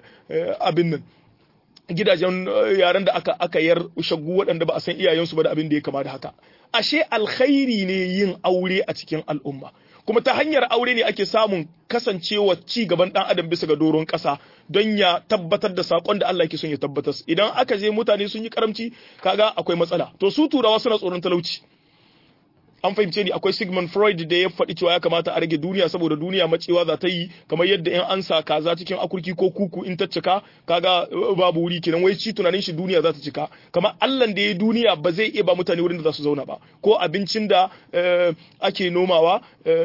abin nan gidajen yaren da aka aka yar shaggu waɗanda ba a san iyayensu ba da abin da ya kama da haka ashe alkhairi ne yin aure a cikin al'umma kuma ta hanyar aure ne ake samun kasancewa ci gaban dan adam bisa ga doron ƙasa don ya tabbatar da sakon da Allah yake son ya tabbatar idan aka je mutane sun yi karamci kaga akwai matsala to su turawa suna tsoron talauci an fahimce ni akwai Sigmund Freud da ya faɗi cewa ya kamata a rage duniya saboda duniya macewa za ta yi kamar yadda in an sa kaza cikin akurki ko kuku in ta cika kaga babu wuri kenan wai ci tunanin shi duniya za ta cika kamar Allah da ya duniya ba zai iya ba mutane wurin da za su zauna ba ko abincin da ake nomawa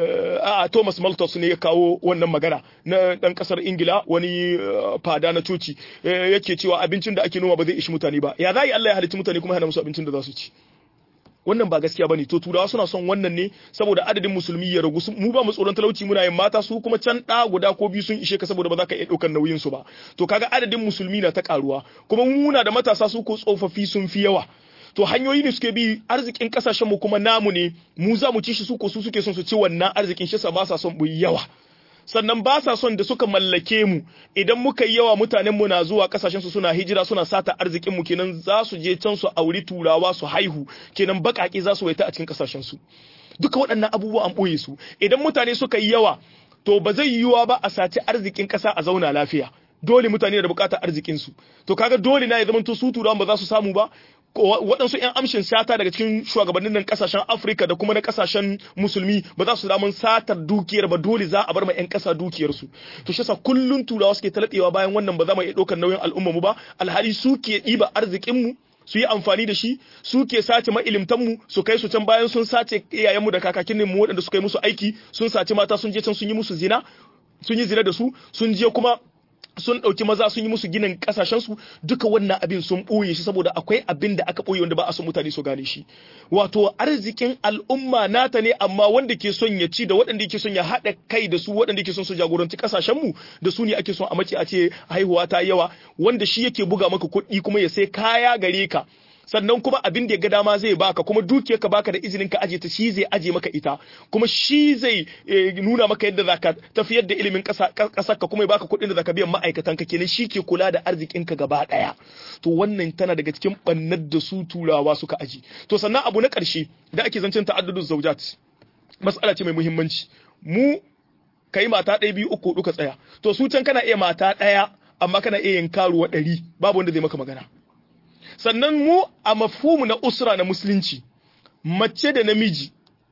a Thomas Malthus ne ya kawo wannan magana na dan kasar Ingila wani fada na coci yake cewa abincin da ake noma ba zai ishi mutane ba ya za Allah ya halitta mutane kuma hana musu abincin da za su ci wannan ba gaskiya bane to turawa suna son wannan ne saboda adadin musulmi ya ragu mu ba mu tsoron talauci muna yin mata su kuma can da guda ko biyu sun ishe ka saboda ba za ka iya ɗaukar nauyin su ba to kaga adadin musulmi na ta karuwa kuma muna da matasa su ko tsofaffi sun fi yawa to hanyoyi ne suke bi arzikin kasashen mu kuma namu ne mu za mu ci shi su ko su suke son su ci wannan arzikin shi sa ba sa son mu yawa sannan ba sa son da suka mallake mu idan muka yi yawa mutanen mu na zuwa kasashen su suna hijira suna sata arzikin mu kenan za su je can su auri turawa su haihu kenan bakaki za su waita a cikin kasashen su duka waɗannan abubuwa an boye su idan mutane suka yi yawa to ba zai yiwuwa ba a saci arzikin ƙasa a zauna lafiya dole mutane da bukatar arzikin su to kaga dole na ya zama to su turawan ba za su samu ba waɗansu 'yan amshin sata daga cikin shugabannin nan kasashen Afirka da kuma na kasashen musulmi ba za su damun satar dukiyar ba dole za a bar ma 'yan ƙasa dukiyarsu to shi yasa kullun turawa suke talabewa bayan wannan ba za mu iya ɗaukar nauyin al'ummar mu ba alhali su ke ɗiba arzikin mu su yi amfani da shi su ke sace mu su kai su can bayan sun sace iyayenmu da kakakin mu waɗanda suka yi musu aiki sun sace mata sun je can sun yi musu zina sun yi zina da su sun je kuma sun ɗauki maza sun yi musu ginin ƙasashensu duka wannan abin sun ɓoye shi saboda akwai abin da aka ɓoye wanda ba a son mutane su gane shi wato arzikin al'umma nata ne amma wanda ke son ya ci da waɗanda ke son ya haɗa kai da su waɗanda ke son su jagoranci ƙasashenmu da su ne ake son a mace a ce haihuwa ta yawa wanda shi yake buga maka kuɗi kuma ya sai kaya gare ka sannan kuma abin da ya ga dama zai baka kuma dukiyar ka baka da izinin ka aje ta shi zai aje maka ita kuma shi zai nuna maka yadda zaka tafiyar da ilimin kasar ka kuma ya baka kuɗin da zaka biyan ma'aikatan ka kenan shi ke kula da arzikin ka gaba daya to wannan tana daga cikin bannar da su turawa suka aji to sannan abu na ƙarshe da ake zancen ta'addudun zaujat mas'ala ce mai muhimmanci mu kai mata ɗaya biyu uku duka tsaya to su can kana iya mata ɗaya amma kana iya yin karuwa ɗari babu wanda zai maka magana sannan mu a mafhumu na usra na musulunci mace da namiji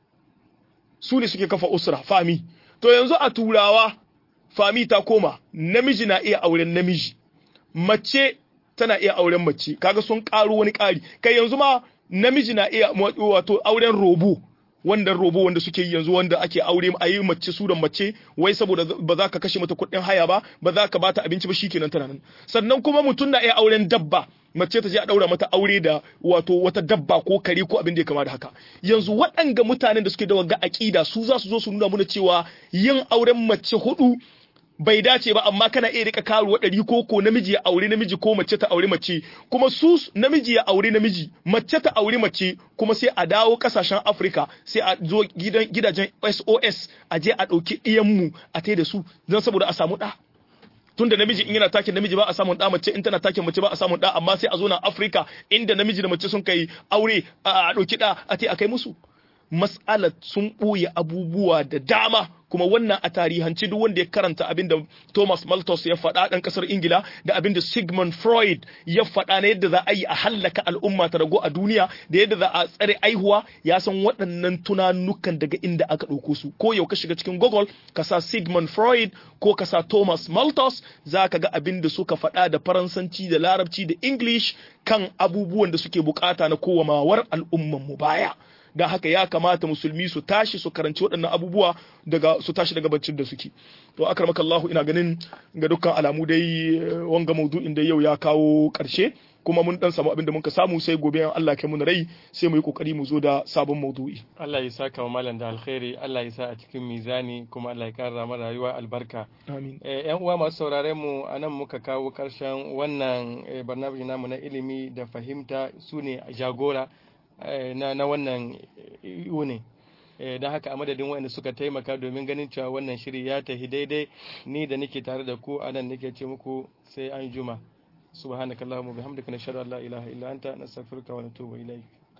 su ne suke kafa usra fami to yanzu a turawa fami ta koma namiji na iya auren namiji mace tana iya auren mace kaga sun karu wani kari kai yanzu ma namiji na iya wato auren robo wanda robo wanda suke yi yanzu wanda ake aure a yi mace su da mace wai saboda ba za ka kashe mata kuɗin haya ba ba za ka bata abinci ba shikenan tana nan sannan kuma mutum na iya auren dabba mace ta je a daura mata aure da wato wata dabba ko kare ko abin da ya kama da haka yanzu waɗanga mutanen da suke da wagga aƙida su za su zo su nuna mana cewa yin auren mace hudu bai dace ba amma kana iya rika karuwa ɗari ko ko namiji ya aure namiji ko mace ta aure mace kuma su namiji ya aure namiji mace ta aure mace kuma sai a dawo kasashen Afirka sai a zo gidajen SOS a je a ɗauki ɗiyanmu a tai da su don saboda a samu ɗa tunda namiji in yana takin namiji ba a samun da mace in tana takin mace ba a samun da amma sai a zo na Afirka inda namiji da mace sun kai aure a ɗauki da a tai a kai musu mas'alar sun ɓoye abubuwa da dama kuma wannan a tarihanci duk wanda ya karanta abin da Thomas Malthus ya faɗa ɗan ƙasar Ingila da abin da Sigmund Freud ya faɗa na yadda za a yi a hallaka al'umma ta rago a duniya da yadda za a tsare aihuwa ya san waɗannan tunanukan daga inda aka ɗauko su ko yau ka shiga cikin Google ka sa Sigmund Freud ko ka sa Thomas Malthus za ka ga abin da suka faɗa da Faransanci da Larabci da English kan abubuwan da suke bukata na kowamawar al'umman mu baya. don haka ya kamata musulmi su tashi su karanci waɗannan abubuwa daga su tashi daga baccin da suke to akramaka Allah ina ganin ga dukkan alamu dai wanga maudu'in da yau ya kawo ƙarshe kuma mun dan samu abin da muka samu sai gobe in Allah kai mu rai sai mu yi kokari mu zo da sabon maudu'i Allah ya saka wa malam da alkhairi Allah ya sa a cikin mizani kuma Allah ya kara mana rayuwa albarka amin yan uwa masu sauraren mu anan muka kawo karshen wannan barnabi namu na ilimi da fahimta su ne jagora na, na wannan ne don haka a madadin waɗanda suka taimaka domin ganin cewa wannan shiri ya tafi daidai ni da nake tare da ku a nan nake ce muku sai an juma subhanakallahumma bihamdika nashhadu an la ilaha illa anta nastaghfiruka wa natubu ilayk